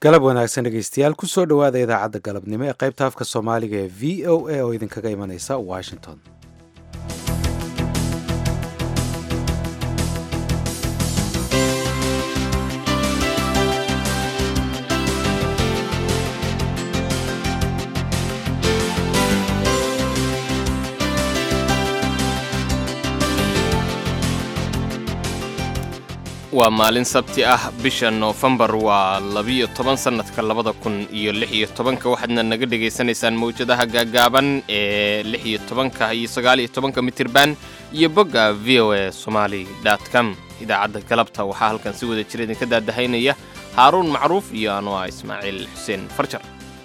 galab wanaagsan dhegeystayaal kusoo dhowaada idaacadda galabnimo ee qaybta afka soomaaliga ee v o a oo idinkaga imanaysa washington waa maalin sabti ah bisha noofembar waa labiyo toban sannadka labada kun iyo lix iyo tobanka waxaadna naga dhegaysanaysaan mawjadaha gaagaaban ee lix iyo tobanka iyo sagaal iyo tobanka mitirban iyo bogga v o a somaali com idaacadda galabta waxaa halkan si wada jira idinka daadahaynaya haaruun macruuf iyo anoo ah ismaaciil xuseen farjar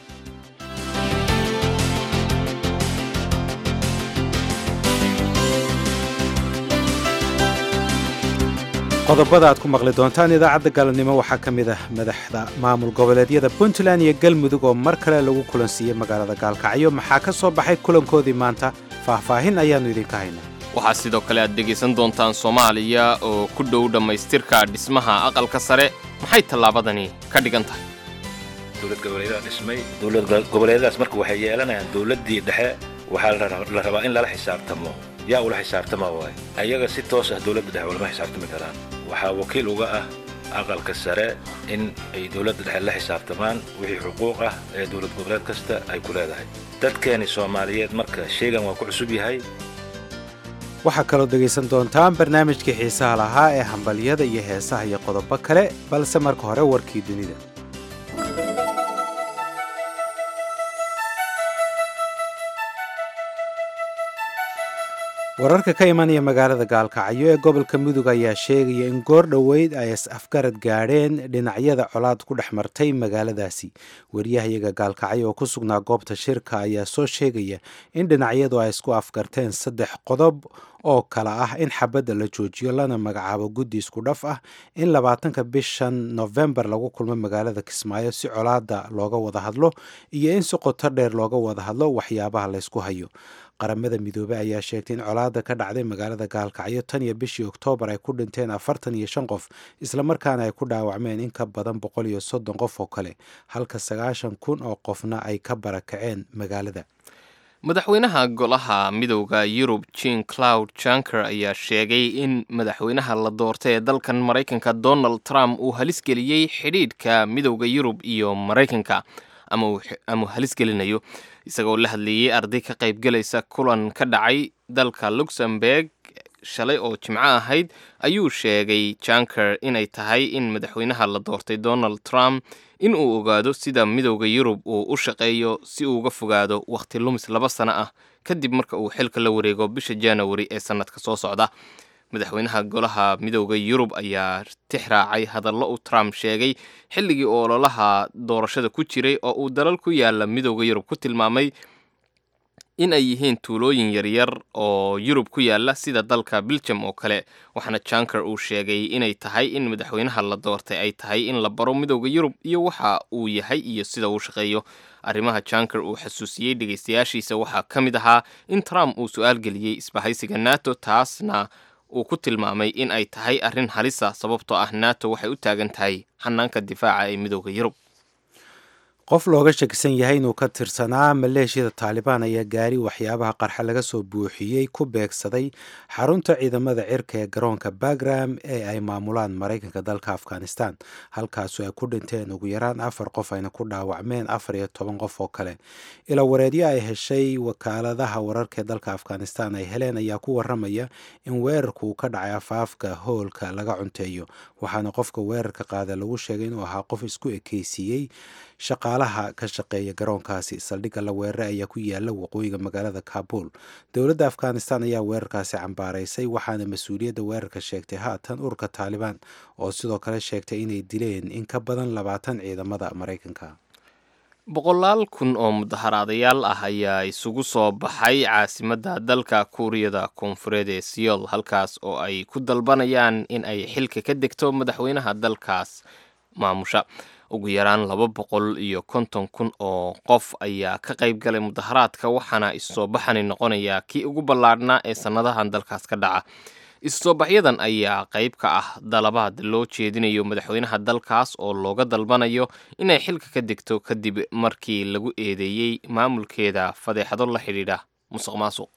qodobada aad ku maqli doontaan idaacadda galabnimo waxaa ka mid ah madaxda maamul goboleedyada puntland iyo galmudug oo mar kale lagu kulansiiyey magaalada gaalkacyo maxaa ka soo baxay kulankoodii maanta faahfaahin ayaannu idinka haynaa waxaa sidoo kale aad dhegaysan doontaan soomaaliya oo ku dhow dhammaystirka dhismaha aqalka sare maxay tallaabadani ka dhigan tahay dowlad goboleedaha dhismay dowlad goboleedyadaas marka waxay yeelanayaan dowladdii dhexe waxaa la rabaa in lala xisaabtamo yaa ula xisaabtama waay ayaga si toos ah dowladda dhexe ulama xisaabtami karaan waxaa wakiil uga ah aqalka sare in ay dowladda dhexe la xisaabtamaan wixii xuquuq ah ee dowlad goboleed kasta ay ku leedahay dadkeeni soomaaliyeed marka sheegan waa ku cusub yahay waxaa kaloo dhegaysan doontaan barnaamijkii xiisaha lahaa ee hambalyada iyo heesaha iyo qodobo kale balse marka hore warkii dunida wararka ka imanaya magaalada gaalkacyo ee gobolka mudug ayaa sheegaya in goor dhoweyd ay is afgarad gaadheen dhinacyada colaad ku dhex martay magaaladaasi wariyahayaga gaalkacyo oo ku sugnaa goobta shirka ayaa soo sheegaya in dhinacyadu ay isku afgarteen saddex qodob oo kale ah in xabadda la joojiyo lana magacaabo guddi isku dhaf ah in labaatanka bishan nofembar lagu kulmo magaalada kismaayo si colaadda looga wada hadlo iyo in si qoto dheer looga wada hadlo waxyaabaha laysku hayo qaramada midoobey ayaa sheegtay in colaadda ka dhacday magaalada gaalkacyo tan iyo bishii oktoobar ay ku dhinteen afartan iyo shan qof islamarkaana ay ku dhaawacmeen in ka badan boqol iyo soddon qof oo kale halka sagaashan kun oo qofna ay ka barakaceen magaalada madaxweynaha golaha midowda yurub jean cloud janker ayaa sheegay in madaxweynaha la doortay ee dalkan maraykanka donald trump uu halis geliyey xidhiidhka midowda yurub iyo maraykanka ama halis gelinayo isagoo la hadleeyey arday ka qaybgelaysa kulan ka dhacay dalka luxemburg shalay oo jimco ahayd ayuu sheegay janker inay tahay in madaxweynaha la doortay donald trump in uu ogaado sida midowda yurub uu u shaqeeyo si uu uga fogaado wakhti lumis laba sano ah kadib marka uu xilka la wareego bisha januari ee sannadka soo socda madaxweynaha golaha midowda yurub ayaa tix raacay hadallo uu trump sheegay xilligii ololaha doorashada ku jiray oo uu dalal ku yaala midowda yurub ku tilmaamay in ay yihiin tuulooyin yaryar oo yurub ku yaala sida dalka biljam oo kale waxaana janker uu sheegay inay tahay in madaxweynaha la doortay ay tahay in la baro midowda yurub iyo waxa uu yahay iyo sida uu shaqeeyo arrimaha janker uu xasuusiyey dhegaystayaashiisa waxaa ka mid ahaa in trump uu su-aal geliyey isbahaysiga nato taasna uu ku tilmaamay in ay tahay arrin halisa sababtoo ah nato waxay u taagan tahay xanaanka difaaca ee midowda yurub qof looga shakisan yahay inuu ka tirsanaa maleeshiyada taalibaan ayaa gaari waxyaabaha qarxa laga soo buuxiyey ku beegsaday xarunta ciidamada cirka ee garoonka bagram ee ay maamulaan maraykanka dalka afghanistan halkaasu ay ku dhinteen ugu yaraan afar qof ayna ku dhaawacmeen afar iyo toban qof oo kale ila wareedyo ay heshay wakaaladaha wararka ee dalka afghanistan ay heleen ayaa ku waramaya in weerarku uu ka dhacay afaafka hoolka laga cunteeyo waxaana qofka weerarka qaada lagu sheegay inuu ahaa qof isku ekeysiiyey shaqaalaha ka shaqeeya garoonkaasi saldhigga la weeraray ayaa ku yaala waqooyiga magaalada kabul dowladda afghanistan ayaa weerarkaasi cambaaraysay waxaana mas-uuliyadda weerarka sheegtay haatan ururka taalibaan oo sidoo kale sheegtay inay dileen in ka badan labaatan ciidamada maraykanka boqolaal kun oo mudaharaadayaal ah ayaa isugu soo baxay caasimadda dalka kuuriyada koonfureed ee siyol halkaas oo ay ku dalbanayaan in ay xilka ka degto madaxweynaha dalkaas maamusha ugu yaraan laba boqol iyo konton kun oo qof ayaa ka qayb galay mudaharaadka waxaana issoo baxani noqonayaa kii ugu ballaadhnaa ee sannadahan dalkaas ka dhaca isusoobaxyadan ayaa qayb ka ah dalabaad loo jeedinayo madaxweynaha dalkaas oo looga dalbanayo inay xilka ka degto kadib markii lagu eedeeyey maamulkeeda fadeexado la xidhiidha musuq maasuq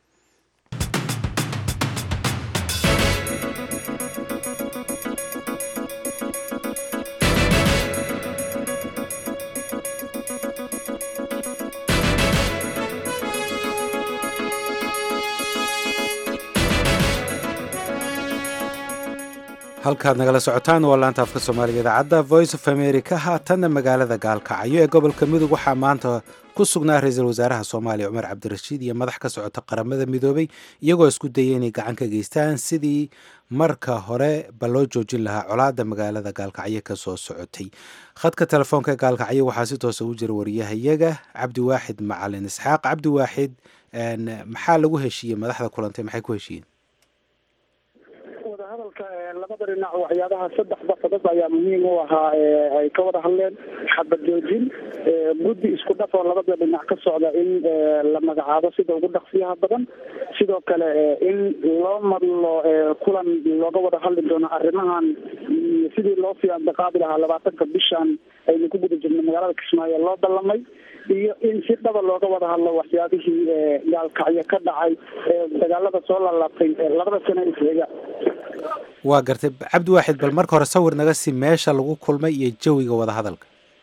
halkaad nagala socotaan waa laanta afka soomaaliga idaacadda voice of america haatanna magaalada gaalkacyo ee gobolka mudug waxaa maanta ku sugnaa ra-iisul wasaaraha soomaaliya cumar cabdirashiid iyo madax ka socota qaramada midoobay iyagoo isku dayay inay gacan ka geystaan sidii marka hore ba loo joojin lahaa colaadda magaalada gaalkacyo ka soo socotay khadka telefoonka ee gaalkacyo waxaa si toosa u jira wariyahayaga cabdiwaaxid macalin isxaaq cabdiwaaxid maxaa lagu heshiiyey madaxda kulantay maxay ku heshiiyeen wadahadalka labada dhinac waxyaabaha saddexda qodob ayaa muhiim u ahaa ay ka wada hadleen xabad joojin guddi isku dhaf oo labada dhinac ka socda in la magacaabo sida ugu dhaqsiyaha badan sidoo kale in loo madlo kulan looga wada hadli doono arrimahan sidii loo sii andiqaabi lahaa labaatanka bishan aynu ku guda jirno magaalada kismaayo loo ballamay iyo in si dhaba looga wada hadlo waxyaabihii gaalkacyo ka dhacay dagaalada soo lalaabtay labada sano isxiga waa gartay cabdiwaaxid bal marka hore sawir naga si meesha lagu kulmay iyo jawiga wadahadalka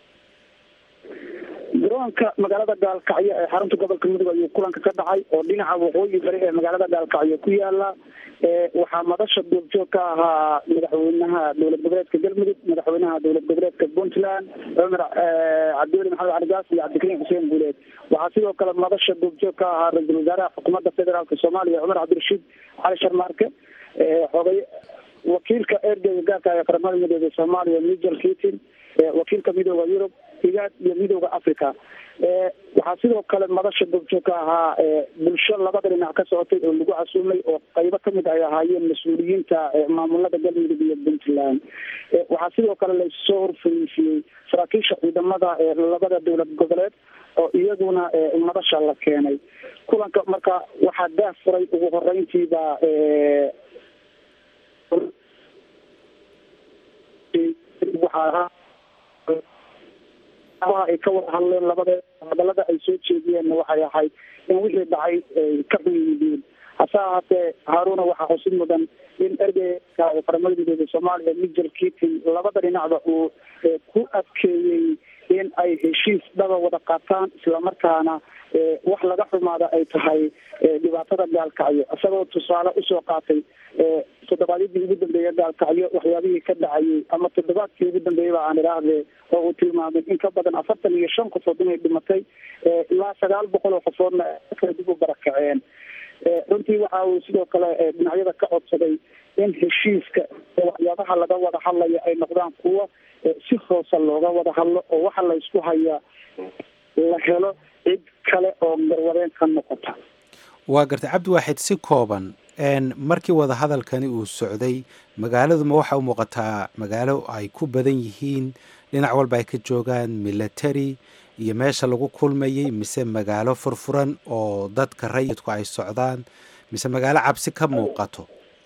garoonka magaalada gaalkacyo ee xarunta gobolka mudug ayuu kulanka ka dhacay oo dhinaca waqooyi bari ee magaalada gaalkacyo ku yaala waxaa madasha duurjoog ka ahaa madaxweynaha dowlad goboleedka galmudug madaxweynaha dowlad goboleedka puntland cumar cabdiweli maxamed caligaas iyo cabdikariim xuseen guuleed waxaa sidoo kale madasha duurjoog ka ahaa ra-iisul wasaaraha xukuumadda federaalka soomaaliya cumar cabdirashiid cali sharmaarke xogay wakiilka ergeyga gaarka ee qaramada midooda soomaaliya michel kitin wakiilka midooda yurub higaad iyo midooda africa waxaa sidoo kale madasha duurjoog ka ahaa bulsho labada dhinac ka socotay oo lagu casuumay oo qaybo kamid ay ahaayeen mas-uuliyiinta maamulada galmudug iyo puntland waxaa sidoo kale lasoo horfariisiyey saraakiisha ciidamada labada dowlad goboleed oo iyaguna madasha la keenay kulanka marka waxaa daah furay ugu horeyntiiba waxaa ay ka wada hadleen labada hadalada ay soo jeediyeenna waxay ahayd in wixii dhacay ay ka xun yihiin hase ahaatee haaruna waxaa xusid mudan in ergeyka qaramada midooda soomaaliya michel kitin labada dhinacba uu ku adkeeyey in ay heshiis dhaba wada qaataan islamarkaana wax laga xumaada ay tahay dhibaatada gaalkacyo isagoo tusaale usoo qaatay toddobaadyadii ugu dambeeya gaalkacyo waxyaabihii ka dhacayay ama toddobaadkii ugu dambeeyaba aan idhaahde oo uu tilmaamay in ka badan afartan iyo shan qofood inay dhimatay ilaa sagaal boqol oo qofoodna kala dib u barakaceen runtii waxa uu sidoo kale dhinacyada ka codsaday in heshiiska waxyaabaha laga wada hadlaya ay noqdaan kuwo si hoose looga wada hadlo oo waxa la isku hayaa la helo cid kale oo garwadeen ka noqota waa gartay cabdiwaaxid si kooban markii wadahadalkani uu socday magaaladuma waxa u muuqataa magaalo ay ku badan yihiin dhinac walba ay ka joogaan military iyo meesha lagu kulmayay mise magaalo furfuran oo dadka rayidku ay socdaan mise magaalo cabsi ka muuqato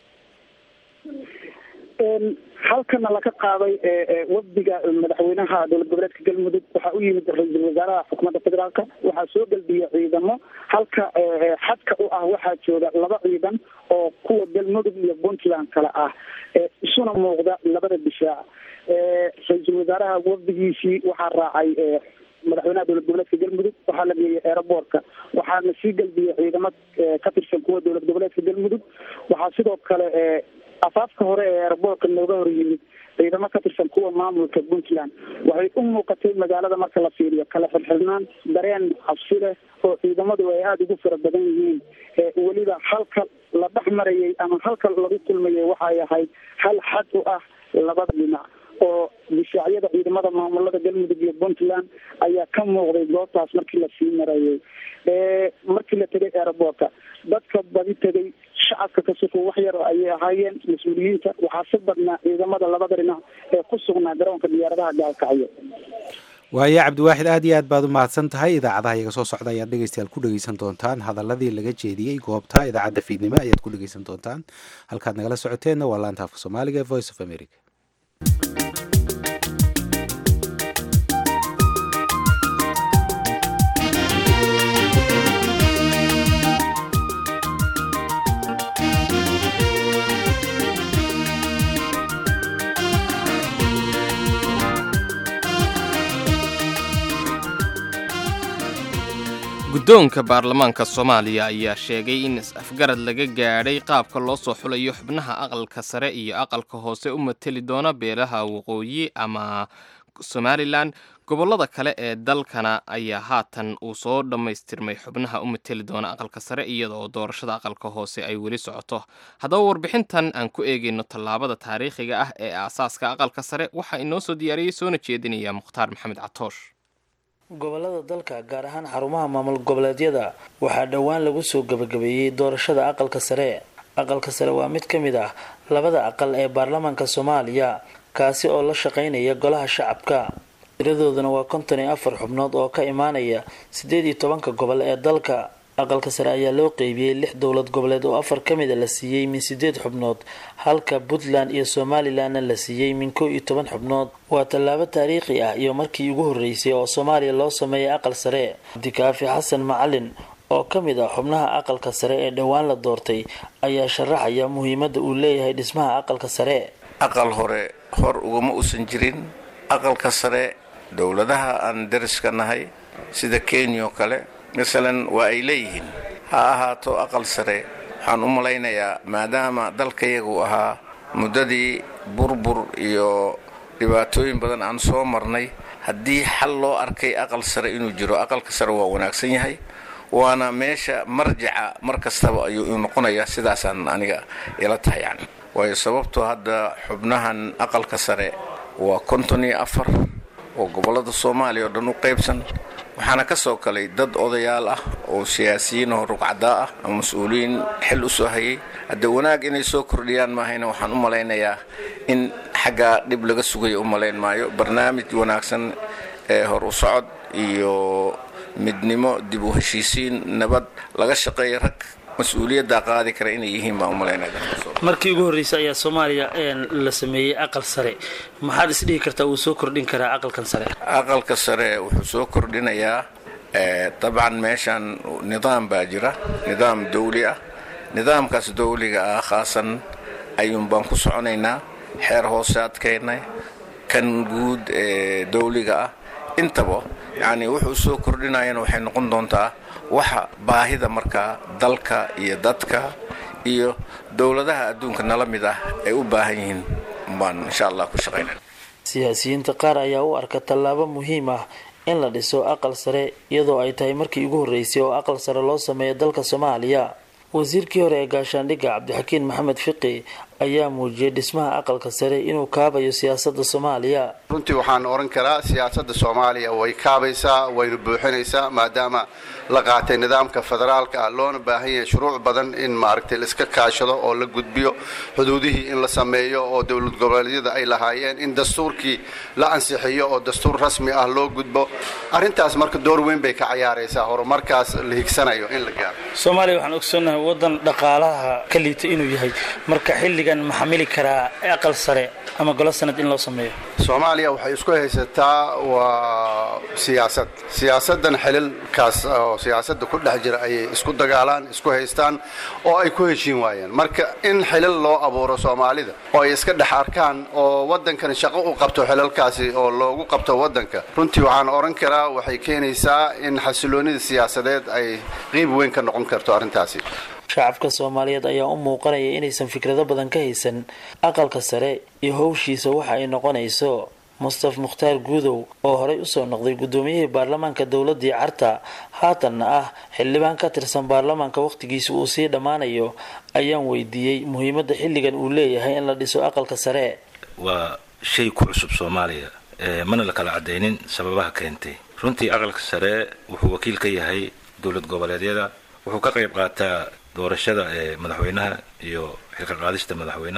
halkana laga qaaday wafdiga madaxweynaha dowlad goboleedka galmudug waxaa u yimid ra-iisul wasaaraha xukuumadda federaalka waxaa soo gelbiyay ciidamo halka xadka u ah waxaa jooga laba ciidan oo kuwa galmudug iyo puntland kale ah isuna muuqda labada difaac ra-iisul wasaaraha wafdigiisii waxaa raacay madaxweynaha dowlad goboleedka galmudug waxaa la geeyay aeroboortka waxaana sii gelbiyay ciidamo ka tirsan kuwa dowlad goboleedka galmudug waxaa sidoo kale afaafka hore ee aeroboortka nooga hor yimid ciidamo ka tirsan kuwa maamulka puntland waxay u muuqatay magaalada marka la fiiriyo kala xirxirnaan dareen cabsi leh oo ciidamadu ay aada ugu fara badan yihiin weliba halka la dhex marayay ama halka lagu kulmayay waxay ahayd hal xad u ah labada dhinac oo difaacyada ciidamada maamulada galmudug iyo puntland ayaa ka muuqday goobtaas markii lasii marayay markii la tegay aeroboortka dadka badi tegay shacabka ka suko wax yar ayay ahaayeen mas-uuliyiinta waxaa si badnaa ciidamada labada dhinac ee ku sugnaa garoonka diyaaradaha gaalkacyo waayo cabdiwaaxid aad iyo aad baad u mahadsan tahay idaacadaha iyaga soo socda ayaad dhegeystayaal ku dhegeysan doontaan hadaladii laga jeediyey goobta idaacadda fiidnimo ayaad ku dhegeysan doontaan halkaad nagala socoteenna waa laanta afka soomaaliga ee voice of america guddoonka baarlamaanka soomaaliya ayaa sheegay in is-afgarad laga gaadhay qaabka loo soo xulayo xubnaha aqalka sare iyo aqalka hoose u mateli doona beelaha waqooyi ama somalilan gobollada kale ee dalkana ayaa haatan uu soo dhammaystirmay xubnaha u mateli doona aqalka sare iyadaoo doorashada aqalka hoose ay weli socoto haddaba warbixintan aan ku eegayno tallaabada taariikhiga ah ee aasaaska aqalka sare waxaa inoo soo diyaariyey soona jeedinaya mukhtaar maxamed catoosh gobolada dalka gaar ahaan xarumaha maamul goboleedyada waxaa dhowaan lagu soo gabagabeeyey doorashada aqalka sare aqalka sare waa mid ka mid ah labada aqal ee baarlamaanka soomaaliya kaasi oo la shaqaynaya golaha shacabka tiradooduna waa konton iyo afar xubnood oo ka imaanaya siddeed iyo tobanka gobol ee dalka aqalka sare ayaa loo qeybiyey lix dowlad goboleed oo afar ka mida la siiyey min sideed xubnood halka puntland iyo somalilanna la siiyey min kow iyo toban xubnood waa tallaabo taariikhi ah iyo markii ugu horreysay oo soomaaliya loo sameeyay aqal sare cabdikaafi xasan macalin oo ka mid ah xubnaha aqalka sare ee dhowaan la doortay ayaa sharaxaya muhiimadda uu leeyahay dhismaha aqalka sare aqal hore hor ugama uusan jirin aqalka sare dowladaha aan dariska nahay sida kenya oo kale masalan waa ay leeyihiin ha ahaato aqal sare waxaan u malaynayaa maadaama dalkayagu ahaa muddadii burbur iyo dhibaatooyin badan aan soo marnay haddii xal loo arkay aqal sare inuu jiro aqalka sare waa wanaagsan yahay waana meesha marjaca mar kastaba ayuu noqonayaa sidaasaan aniga ila tahay yani waayo sababtoo hadda xubnahan aqalka sare waa konton iyo afar oo gobollada soomaaliya oo dhan u qaybsan waxaana ka soo kalay dad odayaal ah oo siyaasiyiin oo rugcadaa ah ama mas-uuliyiin xil u soo hayay hadde wanaag inay soo kordhiyaan maahayna waxaan u malaynayaa in xaggaa dhib laga sugayo u malayn maayo barnaamij wanaagsan ee hor u socod iyo midnimo dib u heshiisiin nabad laga shaqeeya rag mas-uuliyaddaa qaadi kara inay yihiin baan u malaynaya markii ugu horreysay ayaa soomaaliya la sameeyey aqal sare maxaad isdhihi kartaa uu soo kordhin karaa aqalkan sare aqalka sare wuxuu soo kordhinayaa dabcan meeshan nidaam baa jira nidaam dawli ah nidaamkaas dawliga ah khaasan ayuun baan ku soconaynaa xeer hoosaadkeenna kan guud ee dawliga ah intaba yacni wuxuu soo kordhinayana waxay noqon doontaa waxa baahida markaa dalka iyo dadka iyo dowladaha adduunka nala mid ah ay u baahan yihiin baan insha allah ku shaqaynana siyaasiyiinta qaar ayaa u arka tallaabo muhiim ah in la dhiso aqal sare iyadoo ay tahay markii ugu horreysay oo aqal sare loo sameeyo dalka soomaaliya wasiirkii hore ee gaashaandhigga cabdixakiin maxamed fiqi ayaa muujiyay dhismaha aqalka sare inuu kaabayo siyaasadda soomaaliya runtii waxaan odhan karaa siyaasadda soomaaliya way kaabaysaa wayna buuxinaysaa maadaama la qaatay nidaamka federaalka ah loona baahan yahay shuruuc badan in maaragtay laiska kaashado oo la gudbiyo xuduudihii in la sameeyo oo dowlad goboleedyada ay lahaayeen in dastuurkii la ansixiyo oo dastuur rasmi ah loo gudbo arrintaas marka door weyn bay ka cayaaraysaa horumarkaas la higsanayo in la gaaro soomaaliya waxaan ogsoonnahay waddan dhaqaalaha ka liita inuu yahay marka xilligan ma xamili karaa aqal sare ama golo sanad in loo sameeyo soomaaliya waxay isku haysataa waa siyaasad siyaasaddan xililkaas oo siyaasadda ku dhex jira ayay isku dagaalaan isku haystaan oo ay ku heshiin waayeen marka in xilil loo abuuro soomaalida oo ay iska dhex arkaan oo waddankan shaqo u qabto xilalkaasi oo loogu qabto waddanka runtii waxaan odhan karaa waxay keenaysaa in xasiloonida siyaasadeed ay qiib weyn ka noqon karto arrintaasi shacabka soomaaliyeed ayaa u muuqanaya inaysan fikrado badan ka haysan aqalka sare iyo howshiisa waxa ay noqonayso mustaf mukhtaar guudow oo horey usoo noqday guddoomiyihii baarlamaanka dowladii carta haatanna ah xildhibaan ka tirsan baarlamaanka wakhtigiisa uu sii dhammaanayo ayaan weydiiyey muhiimadda xilligan uu leeyahay in la dhiso aqalka sare waa shay ku cusub soomaaliya mana la kala cadaynin sababaha keentay runtii aqalka sare wuxuu wakiil ka yahay dowlad goboleedyada wuxuu ka qayb qaataa doorashada ee madaxweynaha iyo xilka qaadista madaxweynaha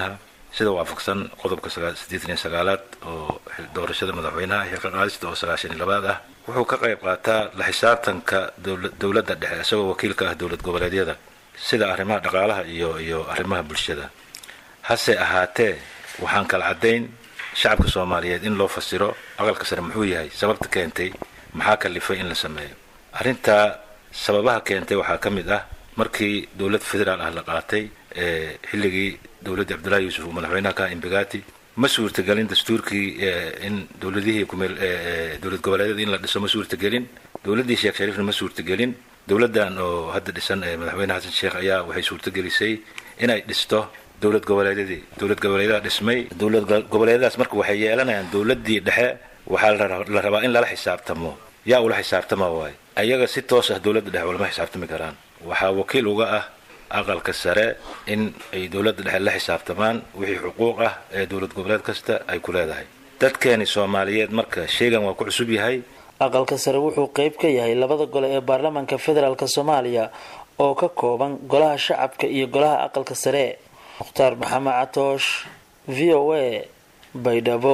sida waafaqsan qodobka siddeetan iyo sagaalaad oo doorashada madaxweynaha xilka qaadista oo sagaashan iyo labaad ah wuxuu ka qayb qaataa la xisaabtanka dowladda dhexe isagoo wakiilka ah dowlad goboleedyada sida arrimaha dhaqaalaha iyo iyo arrimaha bulshada hase ahaatee waxaan kala caddayn shacabka soomaaliyeed in loo fasiro aqalka sare muxuu yahay sababta keentay maxaa kalifay in la sameeyo arrintaa sababaha keentay waxaa ka mid ah markii dowlad federaal ah la qaatay xilligii dowladdii cabdullahi yuusuf uu madaxweynaha ka imbigati ma suurtagelin dastuurkii in dowladihii kumeel dowlad goboleedyada in la dhiso ma suurtagelin dowladdii sheekh shariifna ma suurtagelin dowladdan oo hadda dhisan madaxweyne xasan sheekh ayaa waxay suurtagelisay inay dhisto dowlad goboleedyadii dowlad goboleedyada dhismay dowlad goboleedyadaas marka waxay yeelanayaan dowladdii dhexe waxaa la rabaa in lala xisaabtamo yaa ula xisaabtama waaye ayaga si toos ah dowladda dhexe ulama xisaabtami karaan waxaa wakiil uga ah aqalka sare in ay dowladda dhexe la xisaabtamaan wixii xuquuq ah ee dowlad goboleed kasta ay ku leedahay dadkeeni soomaaliyeed marka sheygan waa ku cusub yahay aqalka sare wuxuu qeyb ka yahay labada gole ee baarlamaanka federaalk soomaaliya oo ka kooban golaha shacabka iyo golaha aqalka sare mukhtaar maxamed catoosh v o a baydhabo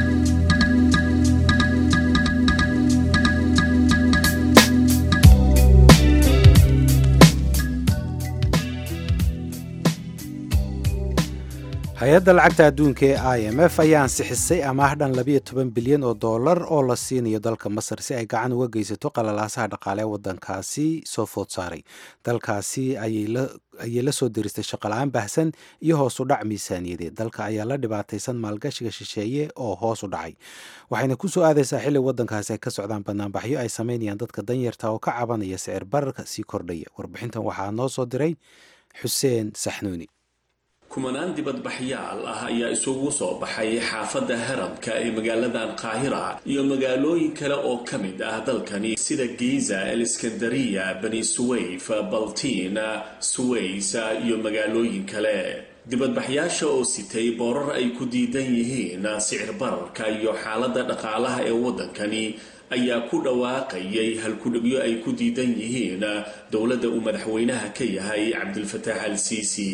hay-adda lacagta adduunka ee i m f ayaa ansixisay amaah dhan labiyo toban bilyan oo dollar oo la siinayo dalka masar si ay gacan uga geysato qalalaasaha dhaqaale ee waddankaasi soo food saaray dalkaasi ayay la soo diristay shaqola-aan baahsan iyo hoos u dhac miisaaniyadeed dalka ayaa la dhibaataysan maalgashiga shisheeye oo hoos u dhacay waxayna ku soo aadaysaa xilli waddankaasi ay ka socdaan banaanbaxyo ay samaynayaan dadka danyarta oo ka cabanaya sicir bararka sii kordhaya warbixintan waxaa noo soo diray xuseen saxnuuni kumanaan dibadbaxyaal ah ayaa isugu soo baxay xaafadda haramka ee magaaladan qaahira iyo magaalooyin kale oo ka mid ah dalkani sida giza eliskandariya bani suwayf baltiin suways iyo magaalooyin kale dibadbaxyaasha oo sitay boorar ay ku diidan yihiin sicir bararka iyo xaaladda dhaqaalaha ee waddankani ayaa ku dhawaaqayay halkudhigyo ay ku diidan yihiin dowladda uu madaxweynaha ka yahay cabdilfataax al siisi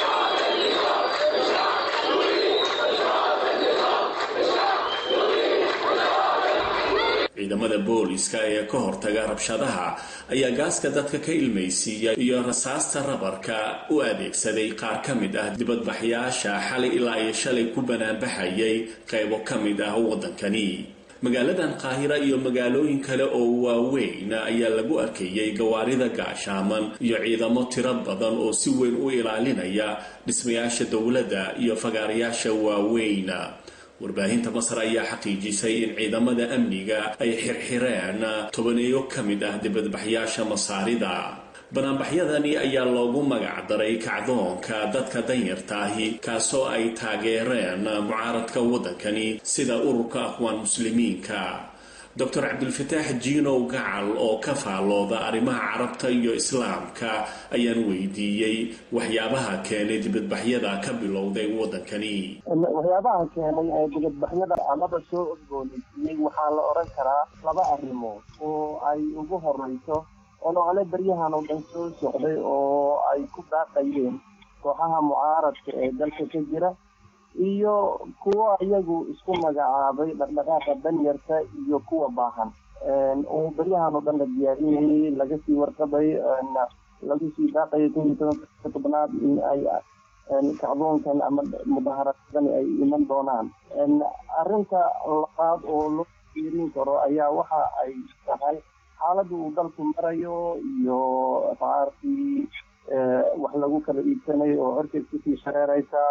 ciidamada booliska ee ka hortaga rabshadaha ayaa gaaska dadka ka ilmaysiiya iyo rasaasta rabarka u adeegsaday qaar ka mid ah dibadbaxyaasha xalay ilaa iyo shalay ku banaanbaxayay qaybo ka mid ah waddankani magaaladan qaahira iyo magaalooyin kale oo waaweyn ayaa lagu arkayay gawaarida gaashaaman iyo ciidamo tiro badan oo si weyn u ilaalinaya dhismayaasha dowladda iyo fagaarayaasha waaweyn warbaahinta masar ayaa xaqiijisay in ciidamada amniga ay xirxireen tobaneeyo ka mid ah dibadbaxyaasha masaarida banaanbaxyadani ayaa loogu magac daray kacdoonka dadka danyarta ahi kaasoo ay taageereen mucaaradka waddankani sida ururka aqwaan muslimiinka doctor cabdulfataax jiinow gacal oo ka faallooda arrimaha carabta iyo islaamka ayaan weydiiyey waxyaabaha keenay dibadbaxyada ka bilowday waddankani waxyaabaha keenay ee dibadbaxyada amaba soo orgooneysiiyey waxaa la odhan karaa laba arrimood oo ay ugu horeyso olole baryahan oo dhan soo socday oo ay ku daaqayeen kooxaha mucaaradka ee dalka ka jira iyo kuwo iyagu isku magacaabay dhaqdhaqaaqa danyarta iyo kuwa baahan oo baryahan oo dhan la diyaariyayay laga sii warqabay lagu sii daaqayay kun iyo tobanka tobnaad in ay kacdoonkan ama mudaharadani ay iman doonaan arrinta labaad oo loo fiirin karo ayaa waxa ay tahay xaaladda uu dalku marayo iyo qaarkii wax lagu kala iibsanayo oo horkeed kusii shareeraysa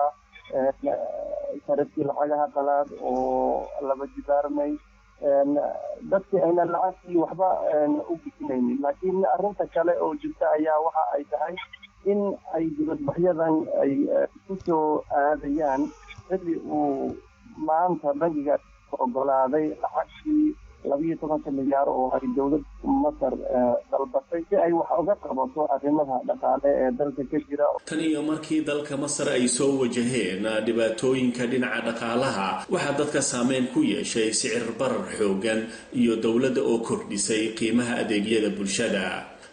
sarafkii lacagaha qalaad oo laba jibaarmay dadkii ayna lacagtii waxba u bisinaynin laakiin arrinta kale oo jirta ayaa waxa ay tahay in ay dibadbaxyadan ay ku soo aadayaan xilli uu maanta bangiga ogolaaday lacagtii labiyo tobanka milyaar oo ay dowladda masar dalbatay si ay wax uga qabato arrimaha dhaqaale ee dalka ka jira tan iyo markii dalka masar ay soo wajaheen dhibaatooyinka dhinaca dhaqaalaha waxaa dadka saameyn ku yeeshay sicir barar xoogan iyo dowladda oo kordhisay qiimaha adeegyada bulshada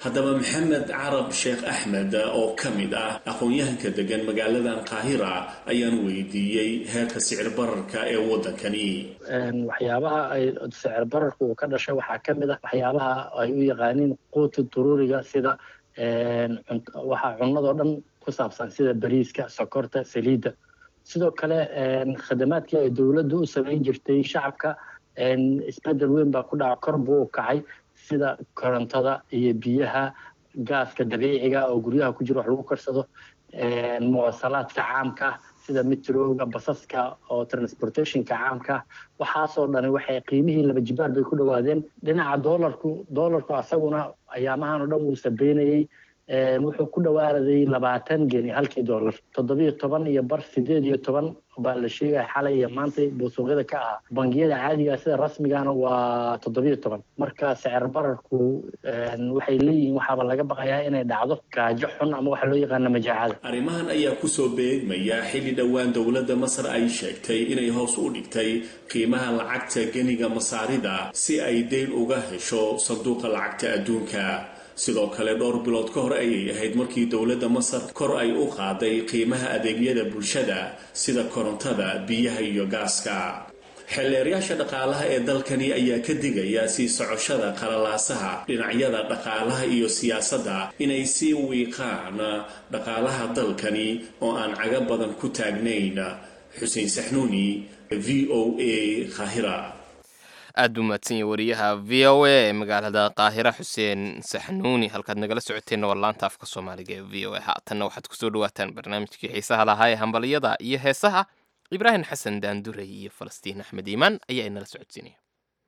haddaba maxamed carab sheekh axmed oo ka mid ah aqoon-yahanka degan magaaladan qaahira ayaan weydiiyey heerka sicir bararka ee waddankani waxyaabaha ay sicir bararku uu ka dhashay waxaa ka mid ah waxyaabaha ay u yaqaaniin quuta duruuriga sida waxaa cunnadoo dhan ku saabsan sida bariiska sokorta saliidda sidoo kale khadamaadkii ay dowladdu u samayn jirtay shacabka isbedel weyn baa ku dhaca kor buu u kacay sida korontada iyo biyaha gaaska dabiiciga oo guryaha ku jira wax lagu karsado muwasalaadka caamka sida metrowga basaska oo transportationka caamka waxaasoo dhani waxay qiimihii laba jibaar bay ku dhawaadeen dhinaca doolarku doolarku asaguna ayaamahan oo dhan wuu sabeynayey wuxuu ku dhawaaday labaatan geni halkii doolar toddobiyo toban iyo bar sideed iyo toban baa la sheegaya xalay iyo maanta buu suuqyada ka ahaa bangiyada caadiga sida rasmigana waa toddobiyo toban marka sicir bararku waxay leeyihiin waxaaba laga baqayaa inay dhacdo gaajo xun ama waxa loo yaqaana majaacada arrimahan ayaa kusoo beegmaya xilli dhowaan dowladda masar ay sheegtay inay hoos u dhigtay qiimaha lacagta geniga masaarida si ay deyn uga hesho sanduuqa lacagta adduunka sidoo kale dhowr bilood ka hor ayay ahayd markii dowladda masar kor ay u qaaday qiimaha adeegyada bulshada sida korontada biyaha iyo gaaska xeelleerayaasha dhaqaalaha ee dalkani ayaa ka digaya sii socoshada qalalaasaha dhinacyada dhaqaalaha iyo siyaasadda inay sii wiiqaan dhaqaalaha dalkani oo aan caga badan ku taagnayn xuseen saxnuuni v o a khahira aada u mahadsan yahay wariyaha v o a ee magaalada qaahira xuseen saxnuuni halkaad nagala socoteenna waa laanta afka soomaaliga ee v o a haatanna waxaad kusoo dhawaataan barnaamijkii xiisaha lahaa ee hambaliyada iyo heesaha ibraahim xasan daanduray iyo falastiin axmed iimaan ayaa inala socodsiinaya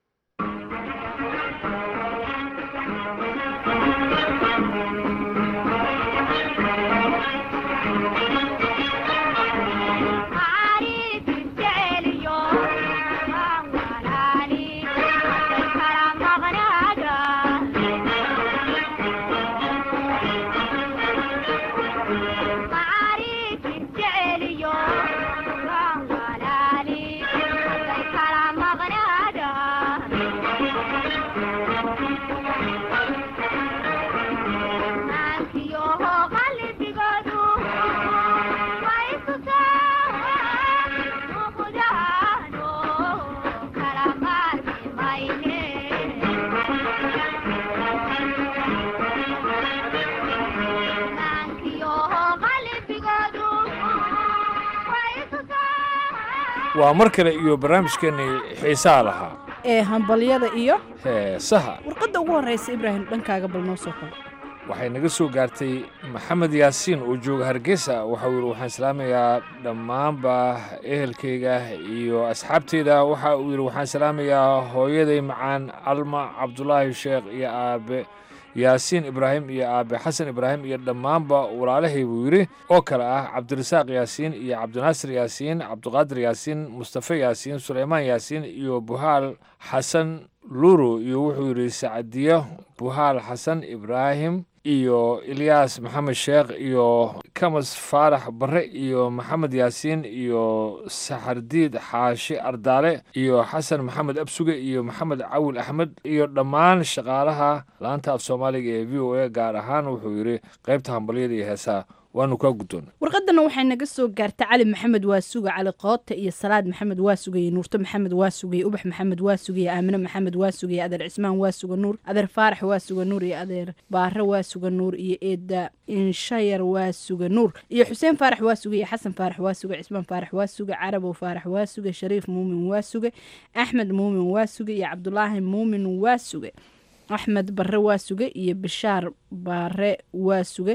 waa mar kale iyo barnaamijkeennii xiisaha lahaa ee hambalyada iyo heesaha warqadda ugu horraysa ibraahim dhankaaga bal noo soo kor waxay naga soo gaartay maxamed yaasiin oo jooga hargeysa waxau yidhi waxaan salaamayaa dhammaanba ehelkayga iyo asxaabteyda waxa uu yidhi waxaan salaamayaa hooyaday macaan alma cabdulaahi sheekh iyo aabe yaasiin ibraahim iyo aabe xasan ibraahim iyo dhammaanba walaalahay buu yidhi oo kale ah cabdirasaaq yaasiin iyo cabdinaasir yaasiin cabdiqaadir yaasiin mustafe yaasiin suleymaan yaasiin iyo buhaal xasan luro iyo wuxuu yidhi sacdiyo buhaal xasan ibraahim iyo ilyaas maxamed sheekh iyo kamas faarax barre iyo maxamed yaasiin iyo saxardiid xaashi ardaale iyo xasan maxamed absuge iyo maxamed cawil axmed iyo dhammaan shaqaalaha laanta af soomaaliga ee v o a gaar ahaan wuxuu yidhi qaybta hambalyada iyo heesaha waanu kaa guddoon warqadana waxay naga soo gaartay cali maxamed waasuga cali qoota iyo salaad maxamed waasuga iyo nuurto maxamed waasuga iyo ubax maxamed waasuga iyo aamine maxamed waasuga iyo adeer cismaan waasuga nuur adeer faarax waasuga nuur iyo adeer baare waasuga nuur iyo eeda inshayar waasuga nuur iyo xuseen faarax waasuga iyo xasan faarax waasuga cismaan faarax waasuga carabow faarax waasuga shariif muumin waasuga axmed muumin waasuga iyo cabdulaahi muumin waasuga axmed bare waasuge iyo bishaar baare waasuge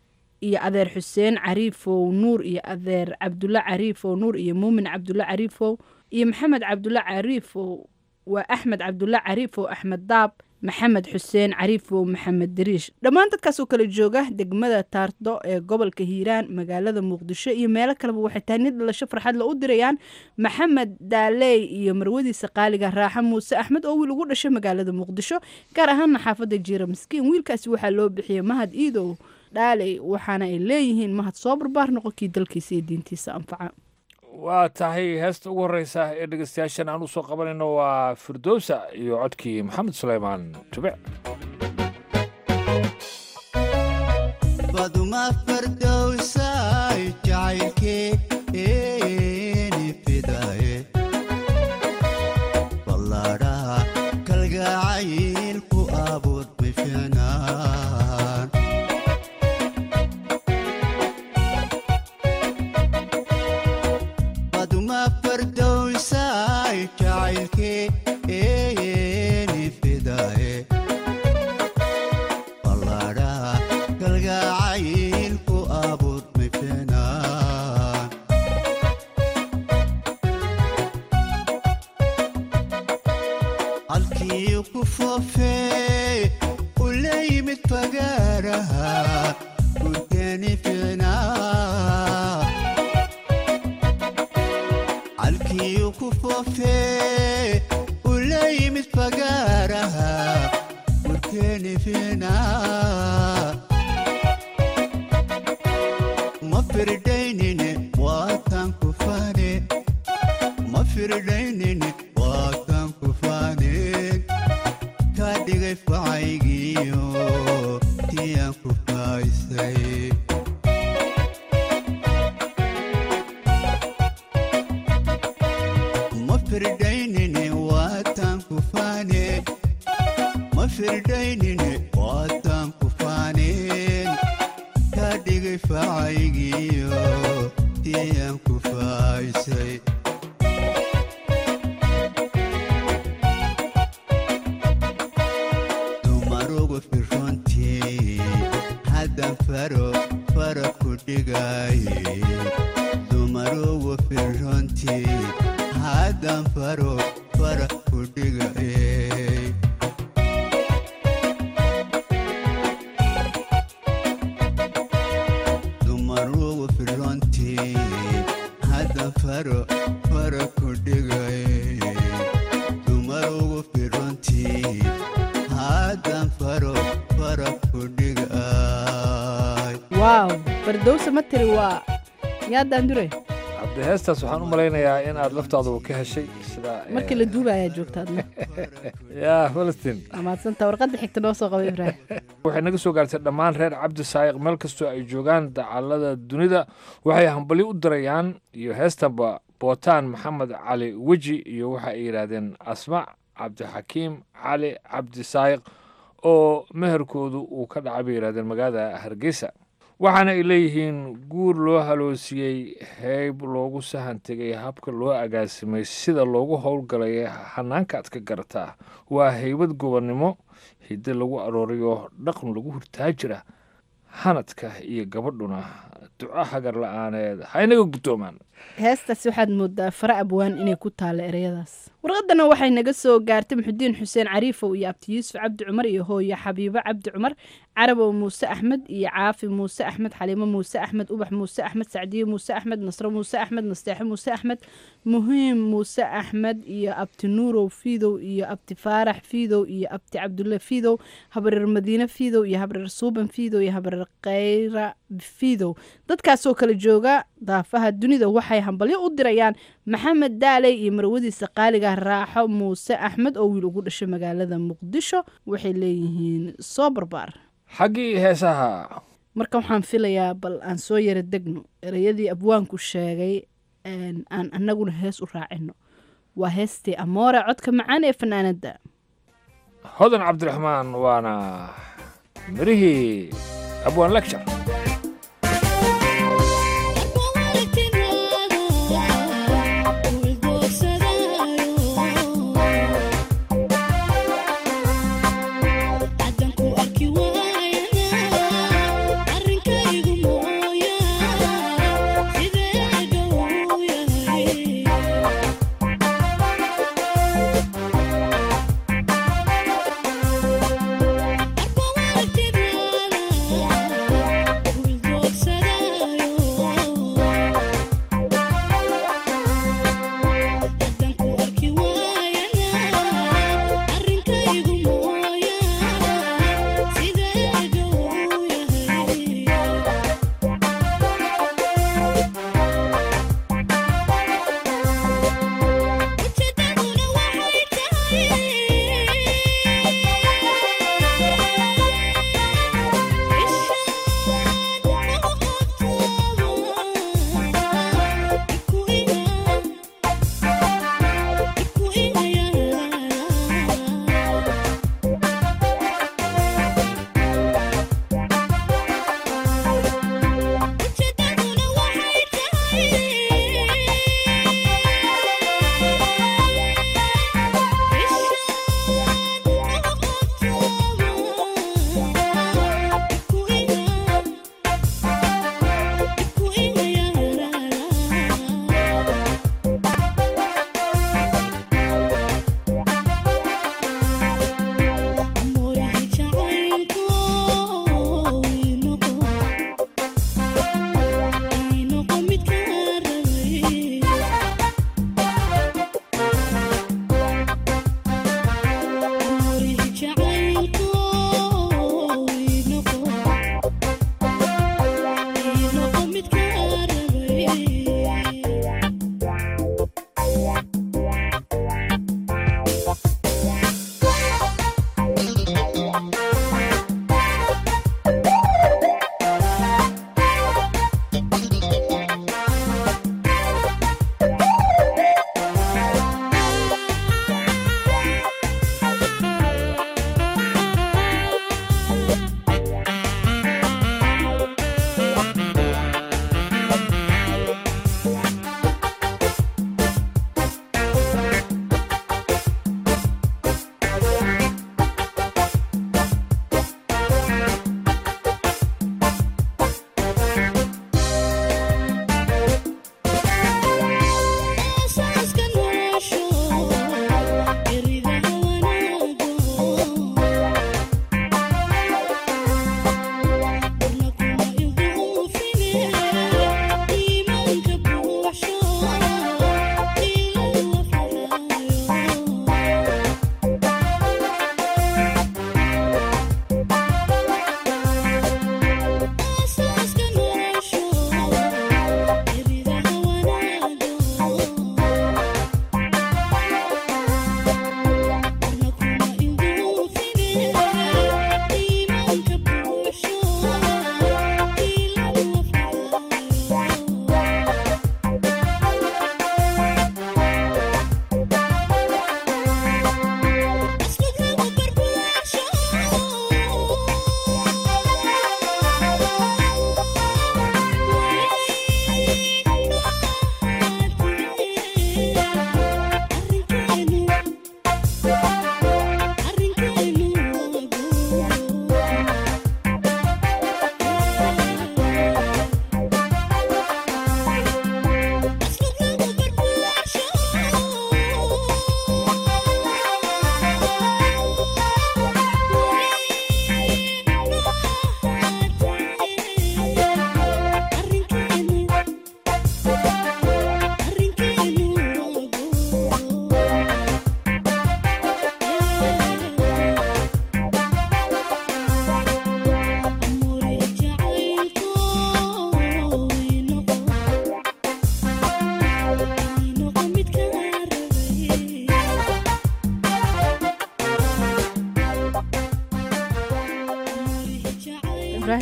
iyo adeer xuseen cariifow nuur iyo adeer cabdulle cariifow nuur iyo muumin cabdulle cariifow iyo maxamed cabdulle cariifow waa axmed cabdulle cariifow axmed daab maxamed xuseen cariifow maxamed dariish dhammaan dadkaasoo kala jooga degmada taardo ee gobolka hiiraan magaalada muqdisho iyo meelo kaleba waxay tahay nid dhalasho farxadla u dirayaan maxamed daaley iyo marwadiisa qaaliga raaxo muuse axmed oo wiil ugu dhashay magaalada muqdisho gaar ahaana xaafadda jiira miskiin wiilkaasi waxaa loo bixiyey mahad iidow dhaaley waxaana ay leeyihiin mahad soo barbaar noqonkii dalkiisa iyo diintiisa anfaca waa tahay heesta ugu horreysa ee dhegeystayaashan aan u soo qabanayno waa firdowsa iyo codkii maxamed suleymaan tube baduma fardowsay jacaylkeeni fidaye ballaadhaha kalgacaylku abuur bifinaan baduma fardowsay jacaylkeeni fidaye ballaadhaha kalgacaylku abuur bifinaan halkii ku foofee u la yimid fagaaraha gurteeni fiicnaa halkii ku foofee u la yimid fagaaraha gurteeni fiicnaa ma firdaynine waatan ku faane ma firdaynine waatan ku faaneen kaa dhigay facaygiyo tiyaan ku faaysay ma firdaynine waatan ku faane ma firdaynine waatan ku faaneen kaa dhigay facaygiyo tiyaan ku faaysay dumarugu firrontii haddan faro fara ku dhigaye dumarugu firrontii haddan faro fara ku dhigaye dumarugu firrontii haddan faro fara ku dhigaye dumarugu firrontii haddan faro fara ku dhigay waaw fardowsa ma tiri waa yaadaan dure hadde heestaas waxaan u malaynayaa in aad laftaaduba ka heshay sida markii la duubayaa joogta adna yaa falastiin waa mahadsanta warqadda xigta noo soo qaba ibraahim waxay naga soo gaartay dhammaan reer cabdi saayiq meel kastoo ay joogaan dacallada dunida waxay hambali u dirayaan iyo heestanba bootaan maxamed cali weji iyo waxa ay yidhaahdeen asmac cabdixakiim cali cabdi saayiq oo meherkoodu uu ka dhacay bay yidhahdeen magaalada hargeysa waxaana ay leeyihiin guur loo haloosiyey heyb loogu sahan tegay habka loo agaasimay sida loogu howlgalay hanaanka aad ka garataa waa heybad gobonnimo hidde lagu arooriyo dhaqan lagu hurtaajira hanadka iyo gabadhuna duco hagar la-aaneed ha inaga guddoomaan heestaas waxaad moodaa fara abwaan inay ku taalla ereyadaas warqadana waxay naga soo gaartay muxudiin xuseen cariifow iyo abti yuusuf cabdi cumar iyo hooyo xabiibo cabdi cumar carabow muuse axmed iyo caafi muuse axmed xaliimo muuse axmed ubax muuse axmed sacdiye muuse axmed nasro muuse axmed nasteexo muuse axmed muhiim muuse axmed iyo abti nuurow fiidow iyo abti faarax fiidow iyo abti cabdulle fiidow habreer madiine fiidow iyo habreer suuban fiidow iyo habreer khayra fiidow dadkaasoo kala jooga daafaha dunida waxay hambalyo u dirayaan maxamed daaley iyo marwadiisa qaaliga raaxo muuse axmed oo wiil ugu dhashay magaalada muqdisho waxay leeyihiin soo barbaar xaggii heesaha marka waxaan filayaa bal aan soo yara degno ereyadii abwaanku sheegay aan annaguna hees u raacino waa heestii amoore codka macaan ee fanaanadda hodan cabdiraxmaan waana mirihii abwaan lecture Thank you.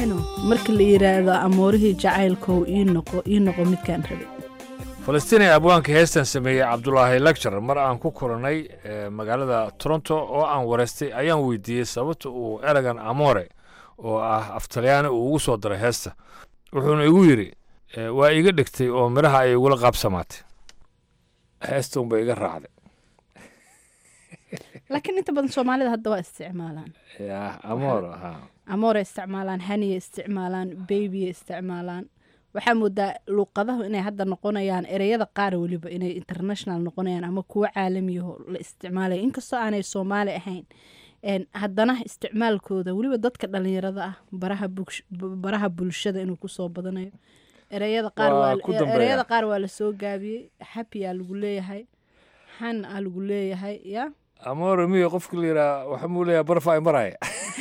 ibraahino marka la yidhaahdo amoorihii jacaylkow ii noqo ii noqo midkaan rabay falastiin ee abwaanka heestan sameeyey cabdulaahi lecture mar aan ku kulannay eh, magaalada toronto oo aan wareystay ayaan weydiiyey sababta uu eragan amore oo ah aftalyaani uu ugu soo daray heesta wuxuuna igu yidhi eh, waa iga dhigtay oo midhaha ay igula qaabsamaatay heesta unba iga raacday laakiin inta badan soomaalida hadda waa isticmaalaan ya amore ha amoore isticmaalaan haniya isticmaalaan babyya isticmaalaan waxaa moodaa luuqadahu inay hadda noqonayaan ereyada qaar weliba inay international noqonayaan ama kuwo caalamiyaho la isticmaalaya inkastoo aanay soomaali ahayn een, haddana isticmaalkooda weliba dadka dhalinyarada ah baraha bulsh- b- baraha bulshada inuu kusoo badanayo ereyada qaar Waa waa ku dambeeya. ereyada qaar waa lasoo gaabiyey happy aa lagu leeyahay xan aa lagu leeyahay ya amore miyo qofka la yidhaha waxa muu leeyahay barfa ay maraya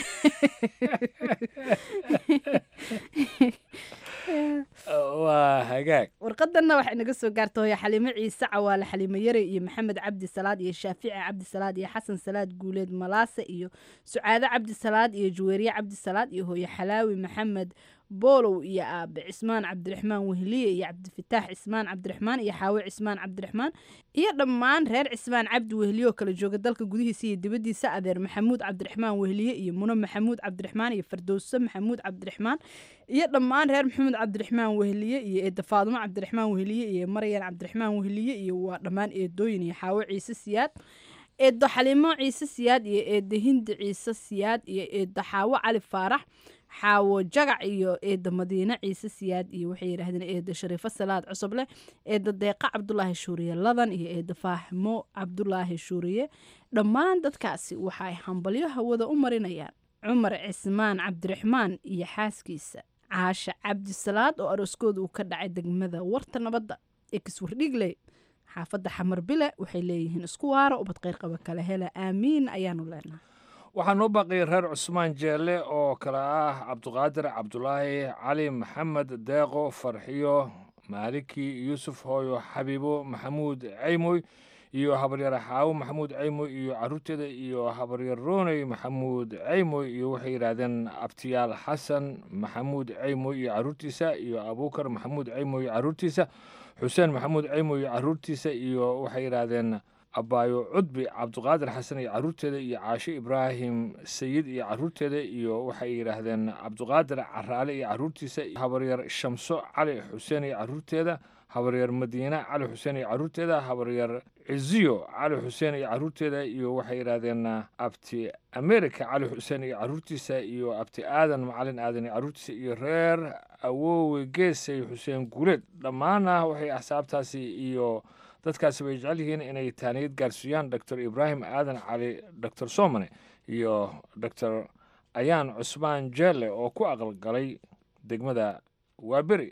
waa hagaag warqadanna waxay naga soo gaarta hooya xaliimo ciise cawaale xaliimo yare iyo maxamed cabdi salaad iyo shaafici cabdi salaad iyo xasan salaad guuleed malaase iyo sucaado cabdi salaad iyo juweeriye cabdi salaad iyo hooye xalaawi maxamed boolow iyo aabe cismaan cabdiraxmaan wehliye iyo cabdifataax cismaan cabdiraxmaan iyo xaawe cismaan cabdiraxmaan iyo dhammaan reer cismaan cabdi wehliye oo kala jooga dalka gudihiisa iyo dibaddiisa adeer maxamuud cabdiraxmaan wehliye iyo muno maxamuud cabdiraxmaan iyo fardowse maxamuud cabdiraxmaan iyo dhammaan reer maxamuud cabdiraxmaan wehliye iyo eeda faadumo cabdiraxmaan wehliye iyo maryan cabdiraxmaan wehliye iyo waa dhammaan eedooyin iyo xaawo ciise siyaad eedo xaliimo ciise siyaad iyo eeda hindi ciise siyaad iyo eeda xaawo cali faarax xaawo jagac iyo eeda madiine ciise siyaad iyo waxay yidhaahdeen eeda shariifo salaad cusuble eeda deeqa cabdulaahi shuuriye ladan iyo eeda faaximo cabdulaahi shuuriye dhammaan dadkaasi waxay hambalyo hawada u marinayaan cumar cismaan cabdiraxmaan iyo xaaskiisa caasha cabdisalaad oo arooskooda uu ka dhacay degmada warta nabadda ee kiswardhigley xaafadda xamar bile waxay leeyihiin isku waaro ubad qayrqaba kale hele aamiin ayaanu leenahay waxaa noo baaqiyay reer cusmaan jeelle oo kale ah cabduqaadir cabdulaahi cali maxamed deeqo farxiyo maaliki yuusuf hooyo xabiibo maxamuud ceymoy iyo habaryar xaawo maxamuud ceymoy iyo caruurteeda iyo habaryar rooney maxamuud ceymoy iyo waxay yidhaahdeen abtiyaal xasan maxamuud ceymoy iyo caruurtiisa iyo abuukar maxamuud ceymoy iyo caruurtiisa xuseen maxamuud ceymoy iyo caruurtiisa iyo waxay yidhaahdeen abaayo cudbi cabduqaadir xasan iyo caruurteeda iyo caashe ibraahim sayid iyo caruurteeda iyo waxay yidhaahdeen cabduqaadir caraale iyo caruurtiisa habaryar shamso cali xuseen iyo caruurteeda habaryar madiine cali xuseen iyo caruurteeda habaryar ciziyo cali xuseen iyo caruurteeda iyo waxay yidhaahdeen abti america cali xuseen iyo caruurtiisa iyo abti aadan macalin aadan iyo caruurtiisa iyo reer awoowe geesay xuseen guuleed dhammaana waxay axsaabtaasi iyo dadkaasi bay jecel yihiin inay taaniyad gaarsiiyaan doctor ibraahim aadan cali doctor somane iyo doctor ayaan cusmaan jeelle oo ku aqalgalay degmada waaberi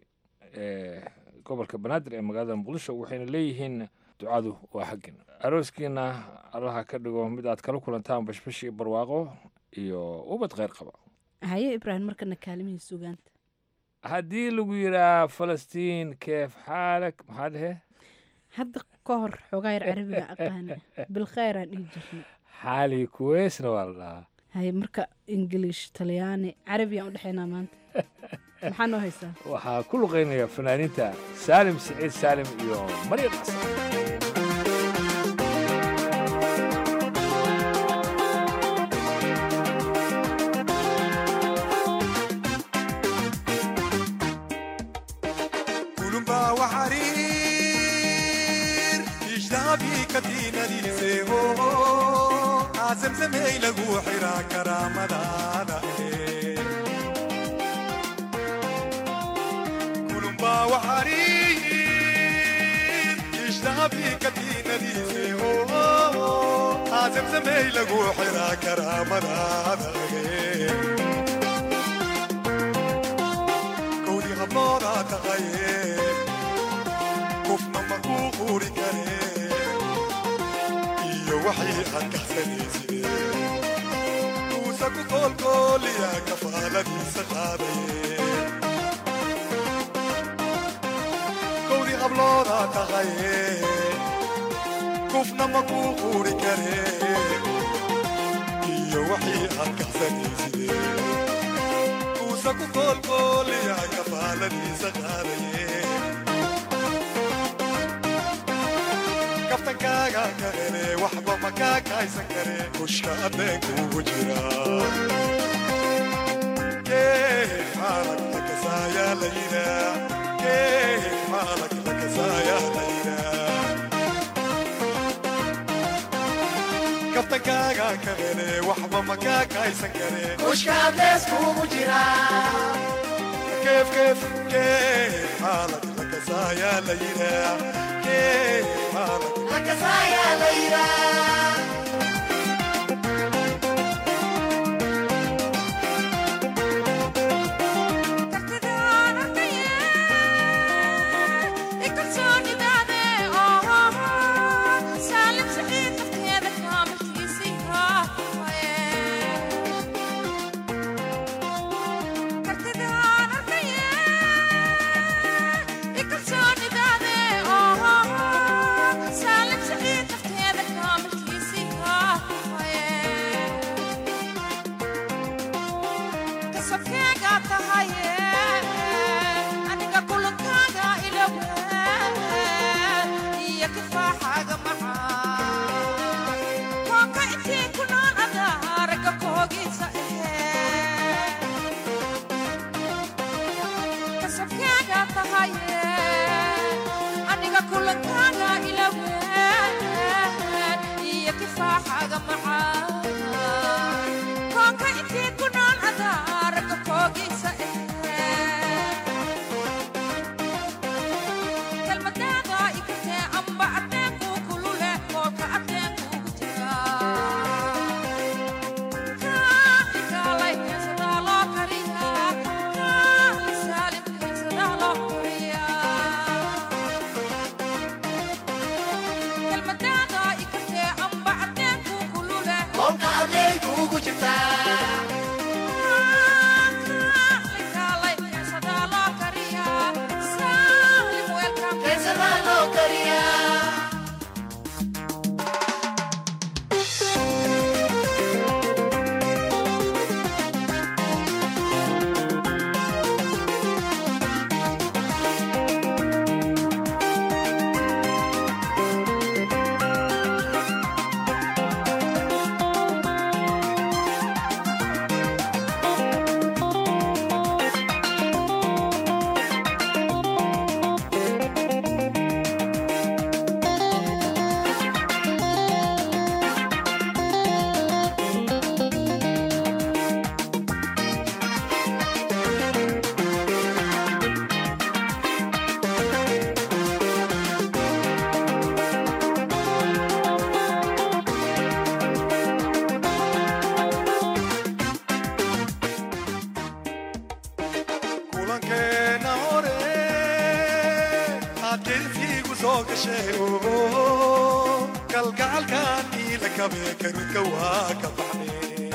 ee gobolka banaadir ee magaalada muqdisho waxayna leeyihiin ducadu waa xaggin arooskiina allaha ka dhigo mid aad kala kulantaan bashbash iyo barwaaqo iyo ubad kheyr qaba haye ibraahim markana kaalimihii sugaanta haddii lagu yidhaa falastiin keef xaalak maxaa dhehe hadda ka hor xoogaa yar carabiga aqaana bilkheyraan dhihi jirnay xaali kuweysna waa la dhahaa haye marka ingiliish talyaani carabiyaan u dhexeynaa maanta maxaa noo haysaa waxaa ku luqaynaya fanaaniinta saalim siciid saalim iyo maryam xasan kulumba waxariir ishtaabii katiinadiiseeho aasamsamey lagu xiraa karaamadaada kulumba waxariir ishtaabii katiinadiiseeho aasamsamey lagu xiraa karaamadaada kowdii hablooda taqaye kufna makuu quuri kare iyo waxii aad kahsanayside kuusa ku koolkooliya kafaaladiisa qaadaye kowdii hablooda taqaye kufna makuu quuri kare iyo waxii aad kahsanayside kuusa ku koolkooliya kafaaladiisa qaadaye kaftankaaga ka hele waxba makaa kaaysan kare kushka addeenkuugu jira keef xaalag lakasaayaa la yidhaa keef xaalag lakasaayaa la yidhaa kaftankaaga ka hele waxba makaa kaaysan kare kushka addeeskuugu jira keef keef keef xaalag lakasaayaa la yidhaa keef xaalag lakasaayaa la yidhaa kulankeena hore aad geedkiigu soo gashay kalgacalkan iila kabe karudka waa ka baxne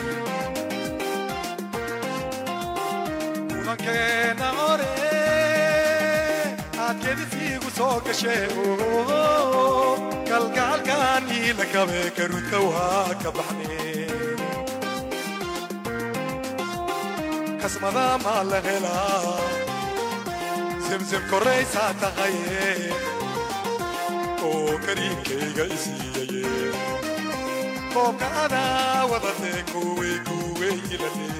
kulankeena hore aad geedkiigu soo gashay kalgacalkan iila kabe karudka waa ka baxne kasmada maa la helaa zemzem koraysaa taqaye oo kariinkayga isiiyaye koobka adaa wadatee kuwey kuwey ilale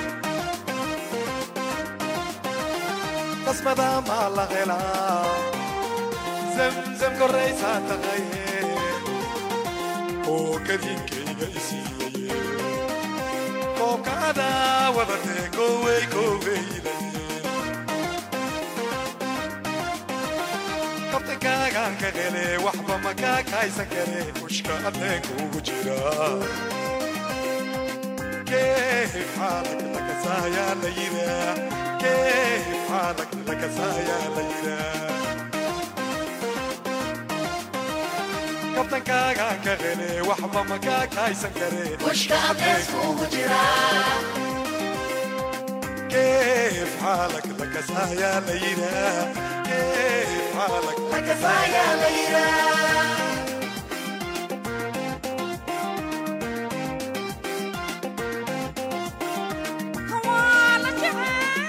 kasmada maa la helaa zemzem koraysaa taqaye oo kariinkayga isiiyaye koobka adaa wadatee kowey kowey kabtankaagaan ka hele waxba makaa kaaysan kare kushka adeenkuugu jira keef xaalag lakasaayaa la yiraa keef xaalag lakasaayaa la yiraa kabtankaagaan ka hele waxba makaa kaaysan kare kushka adeenkuugu jira كيف حالك لك سايا ليلى كيف حالك لك سايا ليلى هوالا جعل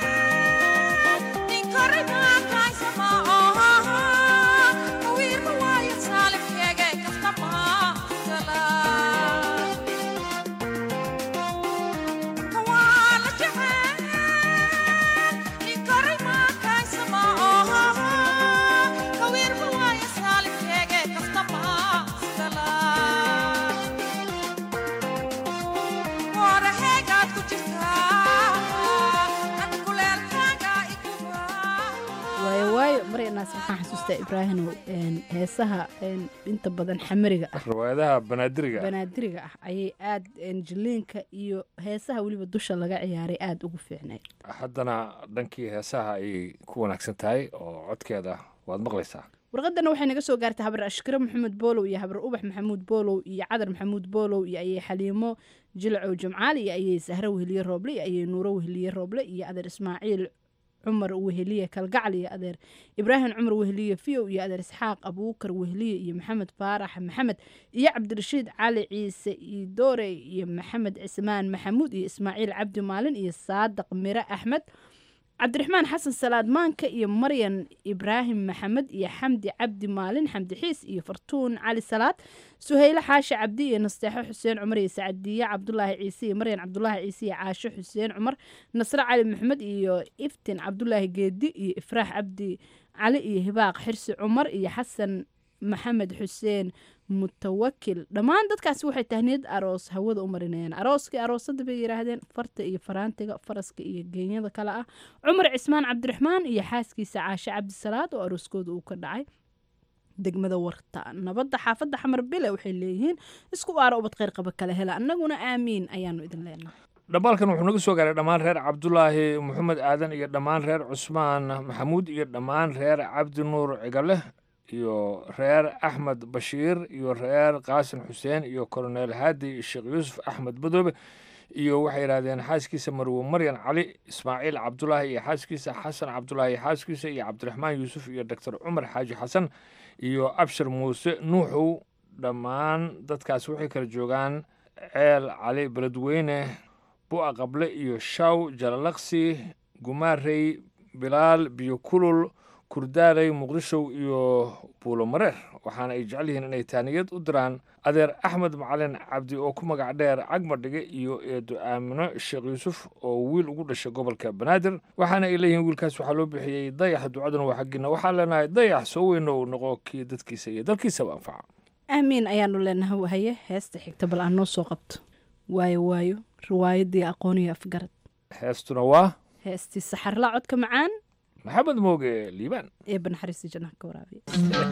jirta ibraahimow een, heesaha een, inta badan xamariga ah riwaayadaha banaadiriga banaadiriga ah ayay aad een, jiliinka iyo heesaha weliba dusha laga ciyaaray aada ugu fiicnayd haddana dhankii heesaha ayay ku wanaagsan tahay oo codkeeda waad maqlaysaa warqadana waxay naga soo gaartay habar ashkare maxamed boolow iyo habar ubax maxamuud boolow iyo cadar maxamuud boolow iyo ayay xaliimo jilcow jimcaali iyo ayay sahre weheliye rooble iyo ayay nuuro weheliye rooble iyo adeer ismaaciil cumar weheliye kalgacal iyo adeer ibraahim cumar weheliye fiyow iyo adeer isxaaq abuukar weheliye iyo maxamed faarax maxamed iyo cabdirashiid cali ciise iyo doore iyo maxamed cismaan maxamuud iyo ismaaciil cabdi maalin iyo saadaq mire axmed cabdiraxmaan xasan salaad maanka iyo maryan ibraahim maxamed iyo xamdi cabdi maalin xamdi xiis iyo fartuun cali salaad suhaylo xaashi cabdi iyo nasteexo xuseen cumar iyo sacadiye cabdulaahi ciise iyo maryan cabdulaahi ciise iyo caasho xuseen cumar nasre cali maxamed iyo iftin cabdulaahi geedi iyo ifraax cabdi cali iyo hibaaq xirsi cumar iyo xasan maxamed xuseen mutawakil dhammaan dadkaasi waxay tahniyad aroos hawada u marinayaan arooskii aroosada bay yidhaahdeen farta iyo faraantiga faraska iyo geenyada kale ah cumar cismaan cabdiraxmaan iyo xaaskiisa caashe cabdisalaad oo arooskooda uu ka dhacay degmada warta nabadda xaafadda xamar bile waxay leeyihiin isku aara ubad kheyr qaba kale hela annaguna aamiin ayaanu idin leenahay dhambaalkan wuxuu naga soo gaaray dhammaan reer cabdulaahi maxamed aadan iyo dhammaan reer cusmaan maxamuud iyo dhammaan reer cabdi nuur cigale iyo reer axmed bashiir iyo reer qaasim xuseen iyo koroneel haadi sheekh yuusuf axmed badoobe iyo waxay yidhahdeen xaaskiisa marwo maryan cali ismaaciil cabdulaahi iyo xaaskiisa xasan cabdulaahi iyo xaaskiisa iyo cabdiraxmaan yuusuf iyo doctor cumar xaaji xasan iyo abshir muuse nuuxow dhammaan dadkaas waxay kala joogaan ceel cali beledweyne bu'a qable iyo shaw jalalaqsi gumaarey bilaal biyo kulul kurdaaley muqdishow iyo buulo mareer waxaana ay jecel yihiin inay taaniyad u diraan adeer axmed macalin cabdi oo ku magac dheer cagmadhige iyo eedo aamino sheekh yuusuf oo wiil ugu dhashay gobolka banaadir waxaana ay leeyihiin wiilkaas waxaa loo bixiyey dayax ducaduna waa xaggiina waxaan leenahay dayax soo weyno uu noqo kii dadkiisa iyo dalkiisaba anfaca aamiin ayaanu leenahay wahaye heesta xigta bal aan noo soo qabto waayo waayo riwaayadii aqooniyo afgarad heestuna waa heestii saxarla codka macaan maxamed mooge liibaan ee banaxariista jannaha ka waraabiya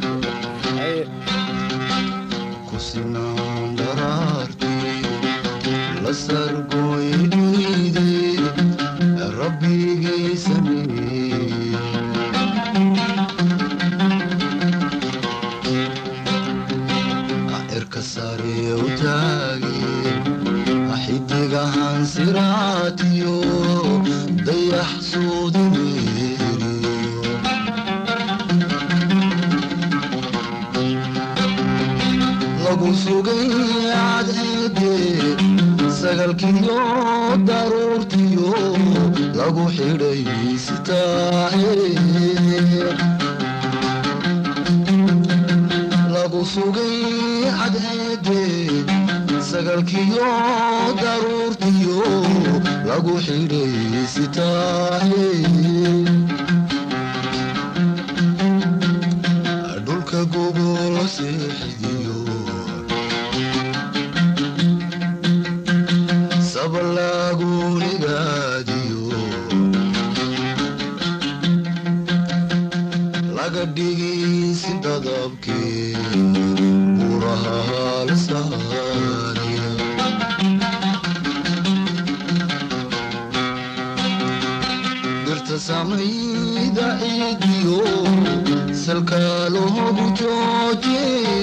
kusinaan daraartii la sargooy dunide rabbigay sameeye cirka sare u taage xidigahan siraatiyo dayax suudineeriyo lagu sugay cadceede sagalkiyo daruurtiyo lagu xidhay sitaahe lagu sugay cadceede sagalkiyo daruurtiyo lagu xidhay sitaahe dhulka gogol seexidiyo sabalaagunigaadiyo laga dhigay si dadabkee buraha halsaaniya dirta samayda ciidiyo salka loogu jooje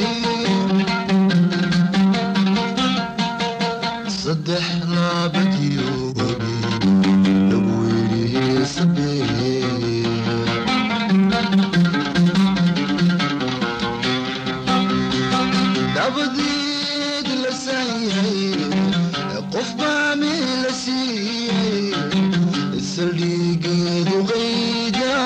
saddex laabadiyo wabi lagu yidhi sabee dabadeed la saayay qof baa meel la siiyey saldhigeedu qayda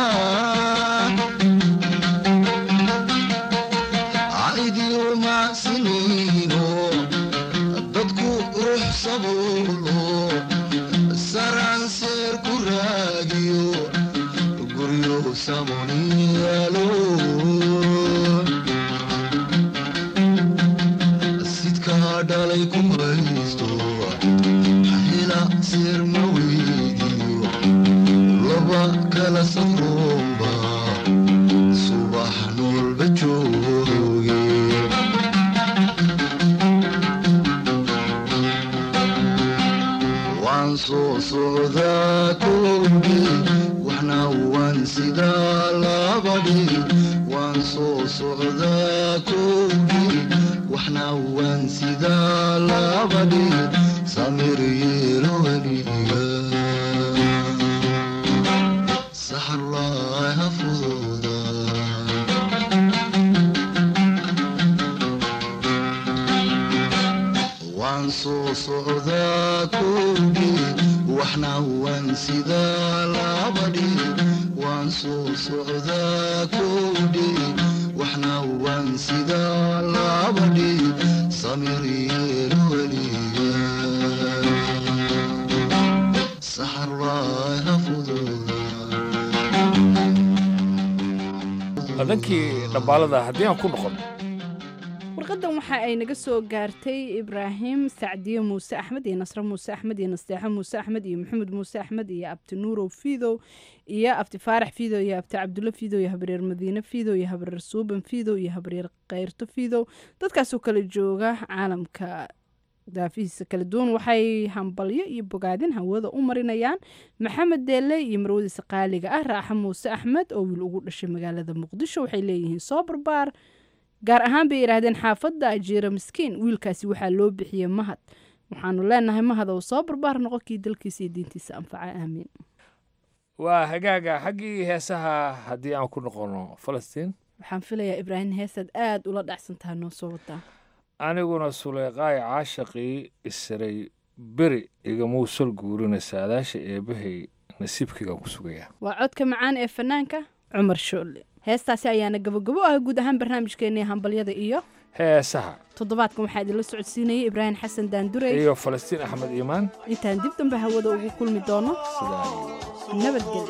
caidiyo macsinayno dadku ruux sabuulo saranseer ku raagiyo guryo samoniyaalo sidkaa dhalay ku haysto hela seer ma weydiyo laba kala safroomba subax soo socdaa kowdii waxna waan sidaa labadii waan soo socdaa kowdii waxna waan sidaa labadii samir yeelo weliga saxarlaaha fududa waan soo socdaa kowdii waxna waan sidaa labadii waan soo socdaa kowdii waxna waan sidaa labadii samir yeelo weliga saxarlaaha fududa dhankii dhambaalada haddii aan ku noqon warqadan waxa ay naga soo gaartay ibraahim sacdiye muuse axmed iyo nasre muuse axmed iyo nasteexo muuse axmed iyo maxamed muuse axmed iyo abti nuurow fiidow iyo abti faarax fiidow iyo abti cabdulle fiidow iyo habreer madiine fiidow iyo habreer suuban fiidow iyo habreer keyrto fiidow dadkaasoo kala jooga caalamka daafihiisa kala duwan waxay hambalyo iyo bogaadin hawada u marinayaan maxamed deelle iyo marwadiisa qaaliga ah raaxa muuse axmed oo wiil ugu dhashay magaalada muqdisho waxay leeyihiin soo barbaar gaar ahaan bay yidhaahdeen xaafadda ajiira miskiin wiilkaasi waxaa loo bixiyey mahad waxaanu leenahay mahad ou soo barbaar noqon kii dalkiisa iyo diintiisa anfaca aamiin waa hagaaga xaggii heesaha haddii aan ku noqono falastiin waxaan filayaa ibraahim heesaad aada ula dhacsantaha noo soo wadaa aniguna suleyqaay caashaqii isaray beri igamuu sal guurina saadaasha eebbahay nasiibkaygaan ku sugayaa waa codka macaan ee fanaanka cumar shoolle heestaasi ayaana gabogabo ah guud ahaan barnaamijkeennii hambalyada iyo heesaha toddobaadkan waxaa idinla socodsiinayay ibraahim xasan daandurey iyo falastiin axmed iimaan intaan dib dambe hawada ugu kulmi doono nabadgelyo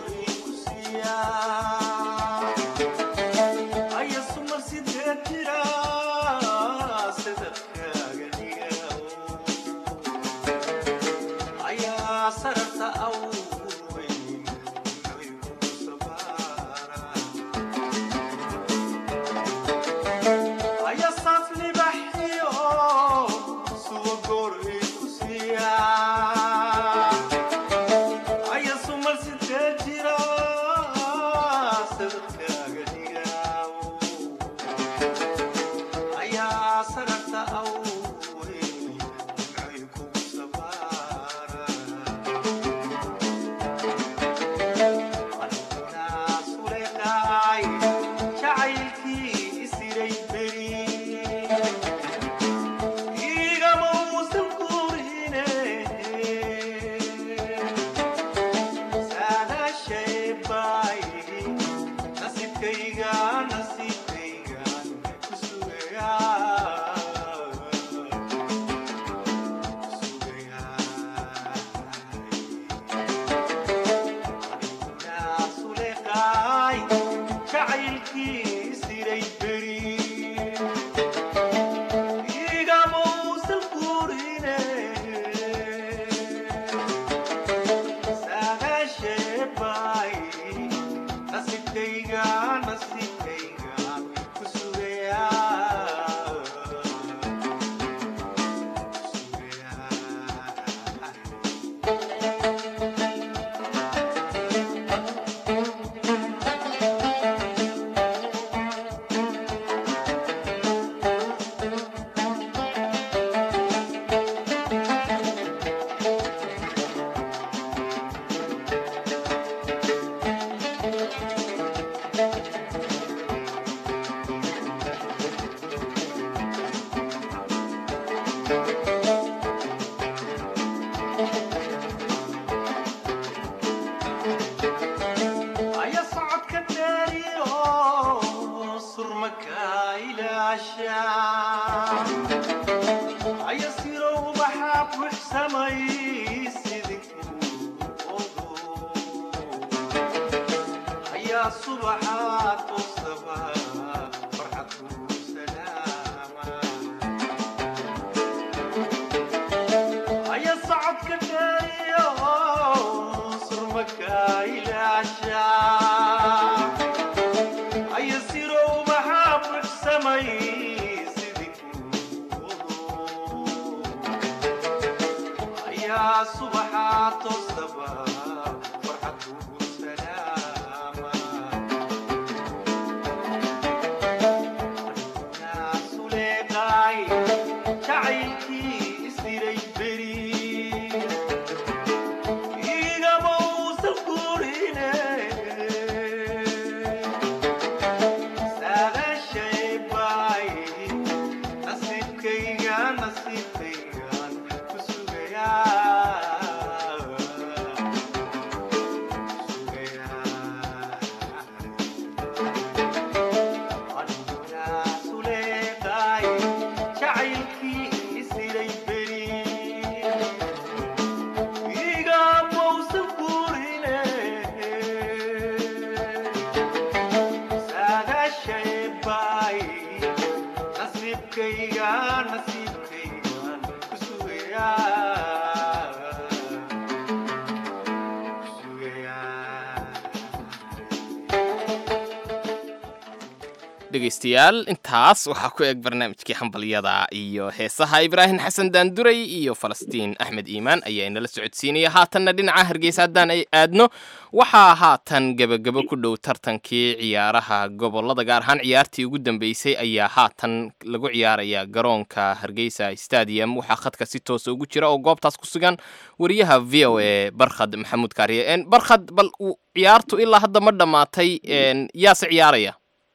dhegaystayaal intaas waxaa ku eg barnaamijkii hambalyada iyo heesaha ibraahim xasan daanduray iyo falastiin axmed iimaan ayaa inala socodsiinaya haatanna dhinaca hargeysa haddaan ay aadno waxaa haatan gebagabo ku dhow tartankii ciyaaraha gobolada gaar ahaan ciyaartii ugu dambeysay ayaa haatan lagu ciyaaraya garoonka hargeysa stadium waxaa khadka si toosa ugu jira oo goobtaas ku sugan wariyaha v o a barkhad maxamuud kaariye barkhad bal ciyaartu ilaa hadda ma dhammaatay yaase ciyaaraya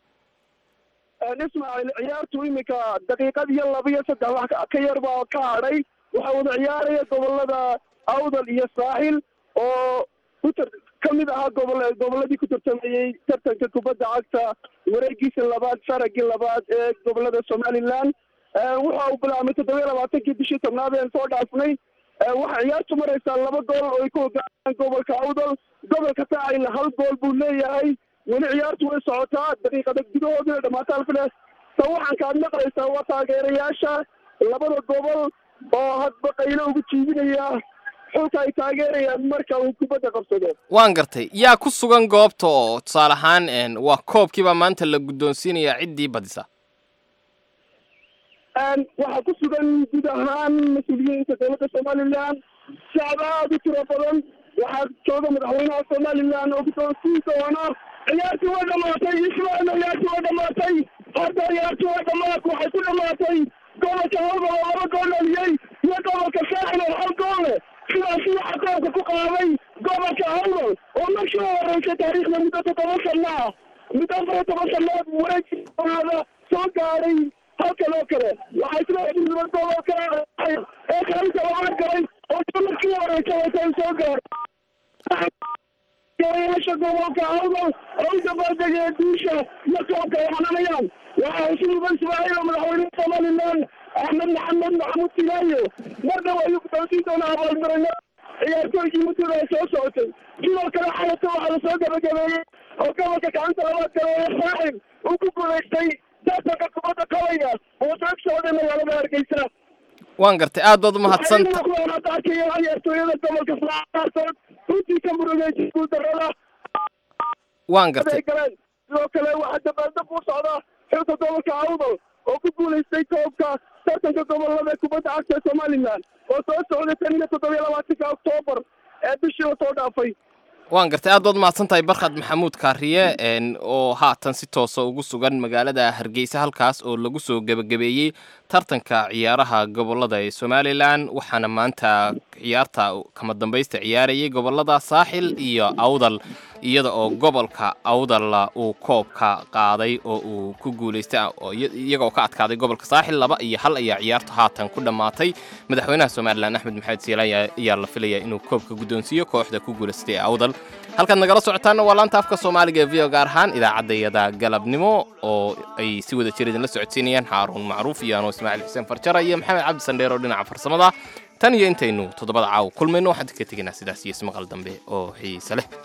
ismaaciil ciyaartu iminka daqiiqad iyo laba iyo saddex wax ka yar baa ka hadhay waxaa wada ciyaaraya gobolada awdal iyo saaxil oo kutar ka mid ahaa gobol goboladii ku tartamayey tartanka kubadda cagta wareegiisa labaad faragii labaad ee gobolada somaliland waxa uu bilaabmay toddoba iyo labaatankii bishii tobnaad een soo dhaafnay waxaa ciyaartu maraysaa laba gool oo ay ku hogaamaan gobolka awdal gobolka saaxil hal gool buu leeyahay weli ciyaartu way socotaa daqiiqada gudahoodina dhammaata alfiles ta waxaan kaad maqlaysaa waa taageerayaasha labada gobol oo hadba qaylo ugu jiibinaya xulka ay taageerayaan marka uu kubadda qabsado waan gartay yaa ku sugan goobta oo tusaale ahaan waa koobkiibaa maanta la guddoonsiinayaa ciddii badisa waxaa ku sugan guud ahaan mas-uuliyiinta dowladda somaliland shacab aad u tiro badan waxaa jooga madaxweynaha somaliland oo guddoonsiin doona ciyaartii way dhamaatay ismail ciyaartii way dhamaatay hadda ciyaartii way dhamaat waxay ku dhamaatay gobolka hawdal oo laba gool dhaliyey iyo gobolka saaxil oo hal gool leh sidaasi waxaa koobka ku qaaday gobolka hawdal oo markii u horeysay taariikhda muddo toddoba sana ah muddo afar iyo toban sanood wareegiada soo gaadhay halkan oo kale waxay sida xidhiidhba gobolka ee kaalinta labaad galay oo markii u horeysay watay soo gaadhay gabayaasha gobolka awdal oo u dabaaldegaya guusha iyo koobka ay xananayaan waxaa xusuuban ismaaciil oo madaxweynaha somaliland axmed maxamed maxamuud silaayo mar dhow ayuu guddoonsiin doonaa abaalmarino ciyaartooygii muddada ay soo socotay sidoo kale xalata waxaa lasoo gabagabeeyey oo gobolka gacanta labaad galeeya saaxib uu ku guulaystay tartanka kubadda qabayga oo soo socday magaalada hargeysa waan gartay aad baad umahadsanta ciyaartooyada gobolka saaxib runtii ka murugeysay guuldarrada waan gartay galeen sidoo kale waxaa dabaaldab u socda xilka gobolka awdal oo ku guulaystay koobka tartanka gobolada kubadda cagta ee somaliland oo soo socday tan iyo toddoba iyo labaatanka oktoobar ee bishii la soo dhaafay waan gartay aad baad mahadsan tahay barkhad maxamuud kaariye oo haatan si toosa ugu sugan magaalada hargeysa halkaas oo lagu soo gebagabeeyey tartanka ciyaaraha gobolada ee somalilan waxaana maanta ciyaarta kama dambaysta ciyaarayay gobolada saaxil iyo awdal iyada oo gobolka awdalla uu koobka qaaday oo uu ku guulaystay iyagoo ka adkaaday gobolka saaxil laba iyo hal ayaa ciyaartu haatan ku dhammaatay madaxweynaha somalilan axmed maxamed siilaan ayaa la filaya inuu koobka guddoonsiiyo kooxda ku guulaystay ee awdal halkaad nagala socotaana waa laanta afka soomaaliga ee v o gaar ahaan idaacaddayada galabnimo oo ay si wada jir idinla socodsiinayaan xaaruun macruuf iyo anoo ismaaciil xuseen farjara iyo maxamed cabdi sandheer oo dhinaca farsamada tan iyo intaynu toddobada caaw kulmayno waxaan ka tegaynaa sidaas iyo ismaqal dambe oo xiise leh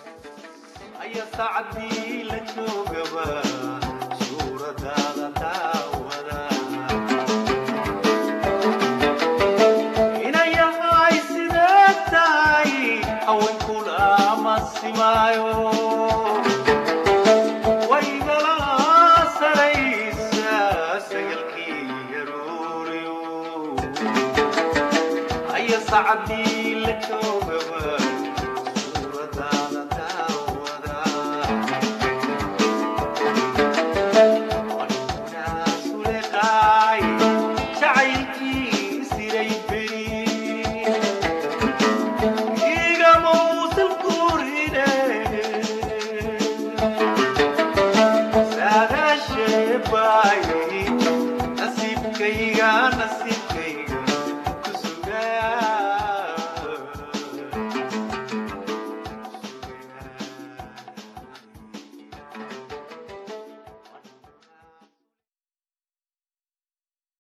iyo sacdii la joogaba suuradaada daawada suleqaay jacaylkii siray beri igamuusan kurine saadaasheebaay nasiibkayga nasiib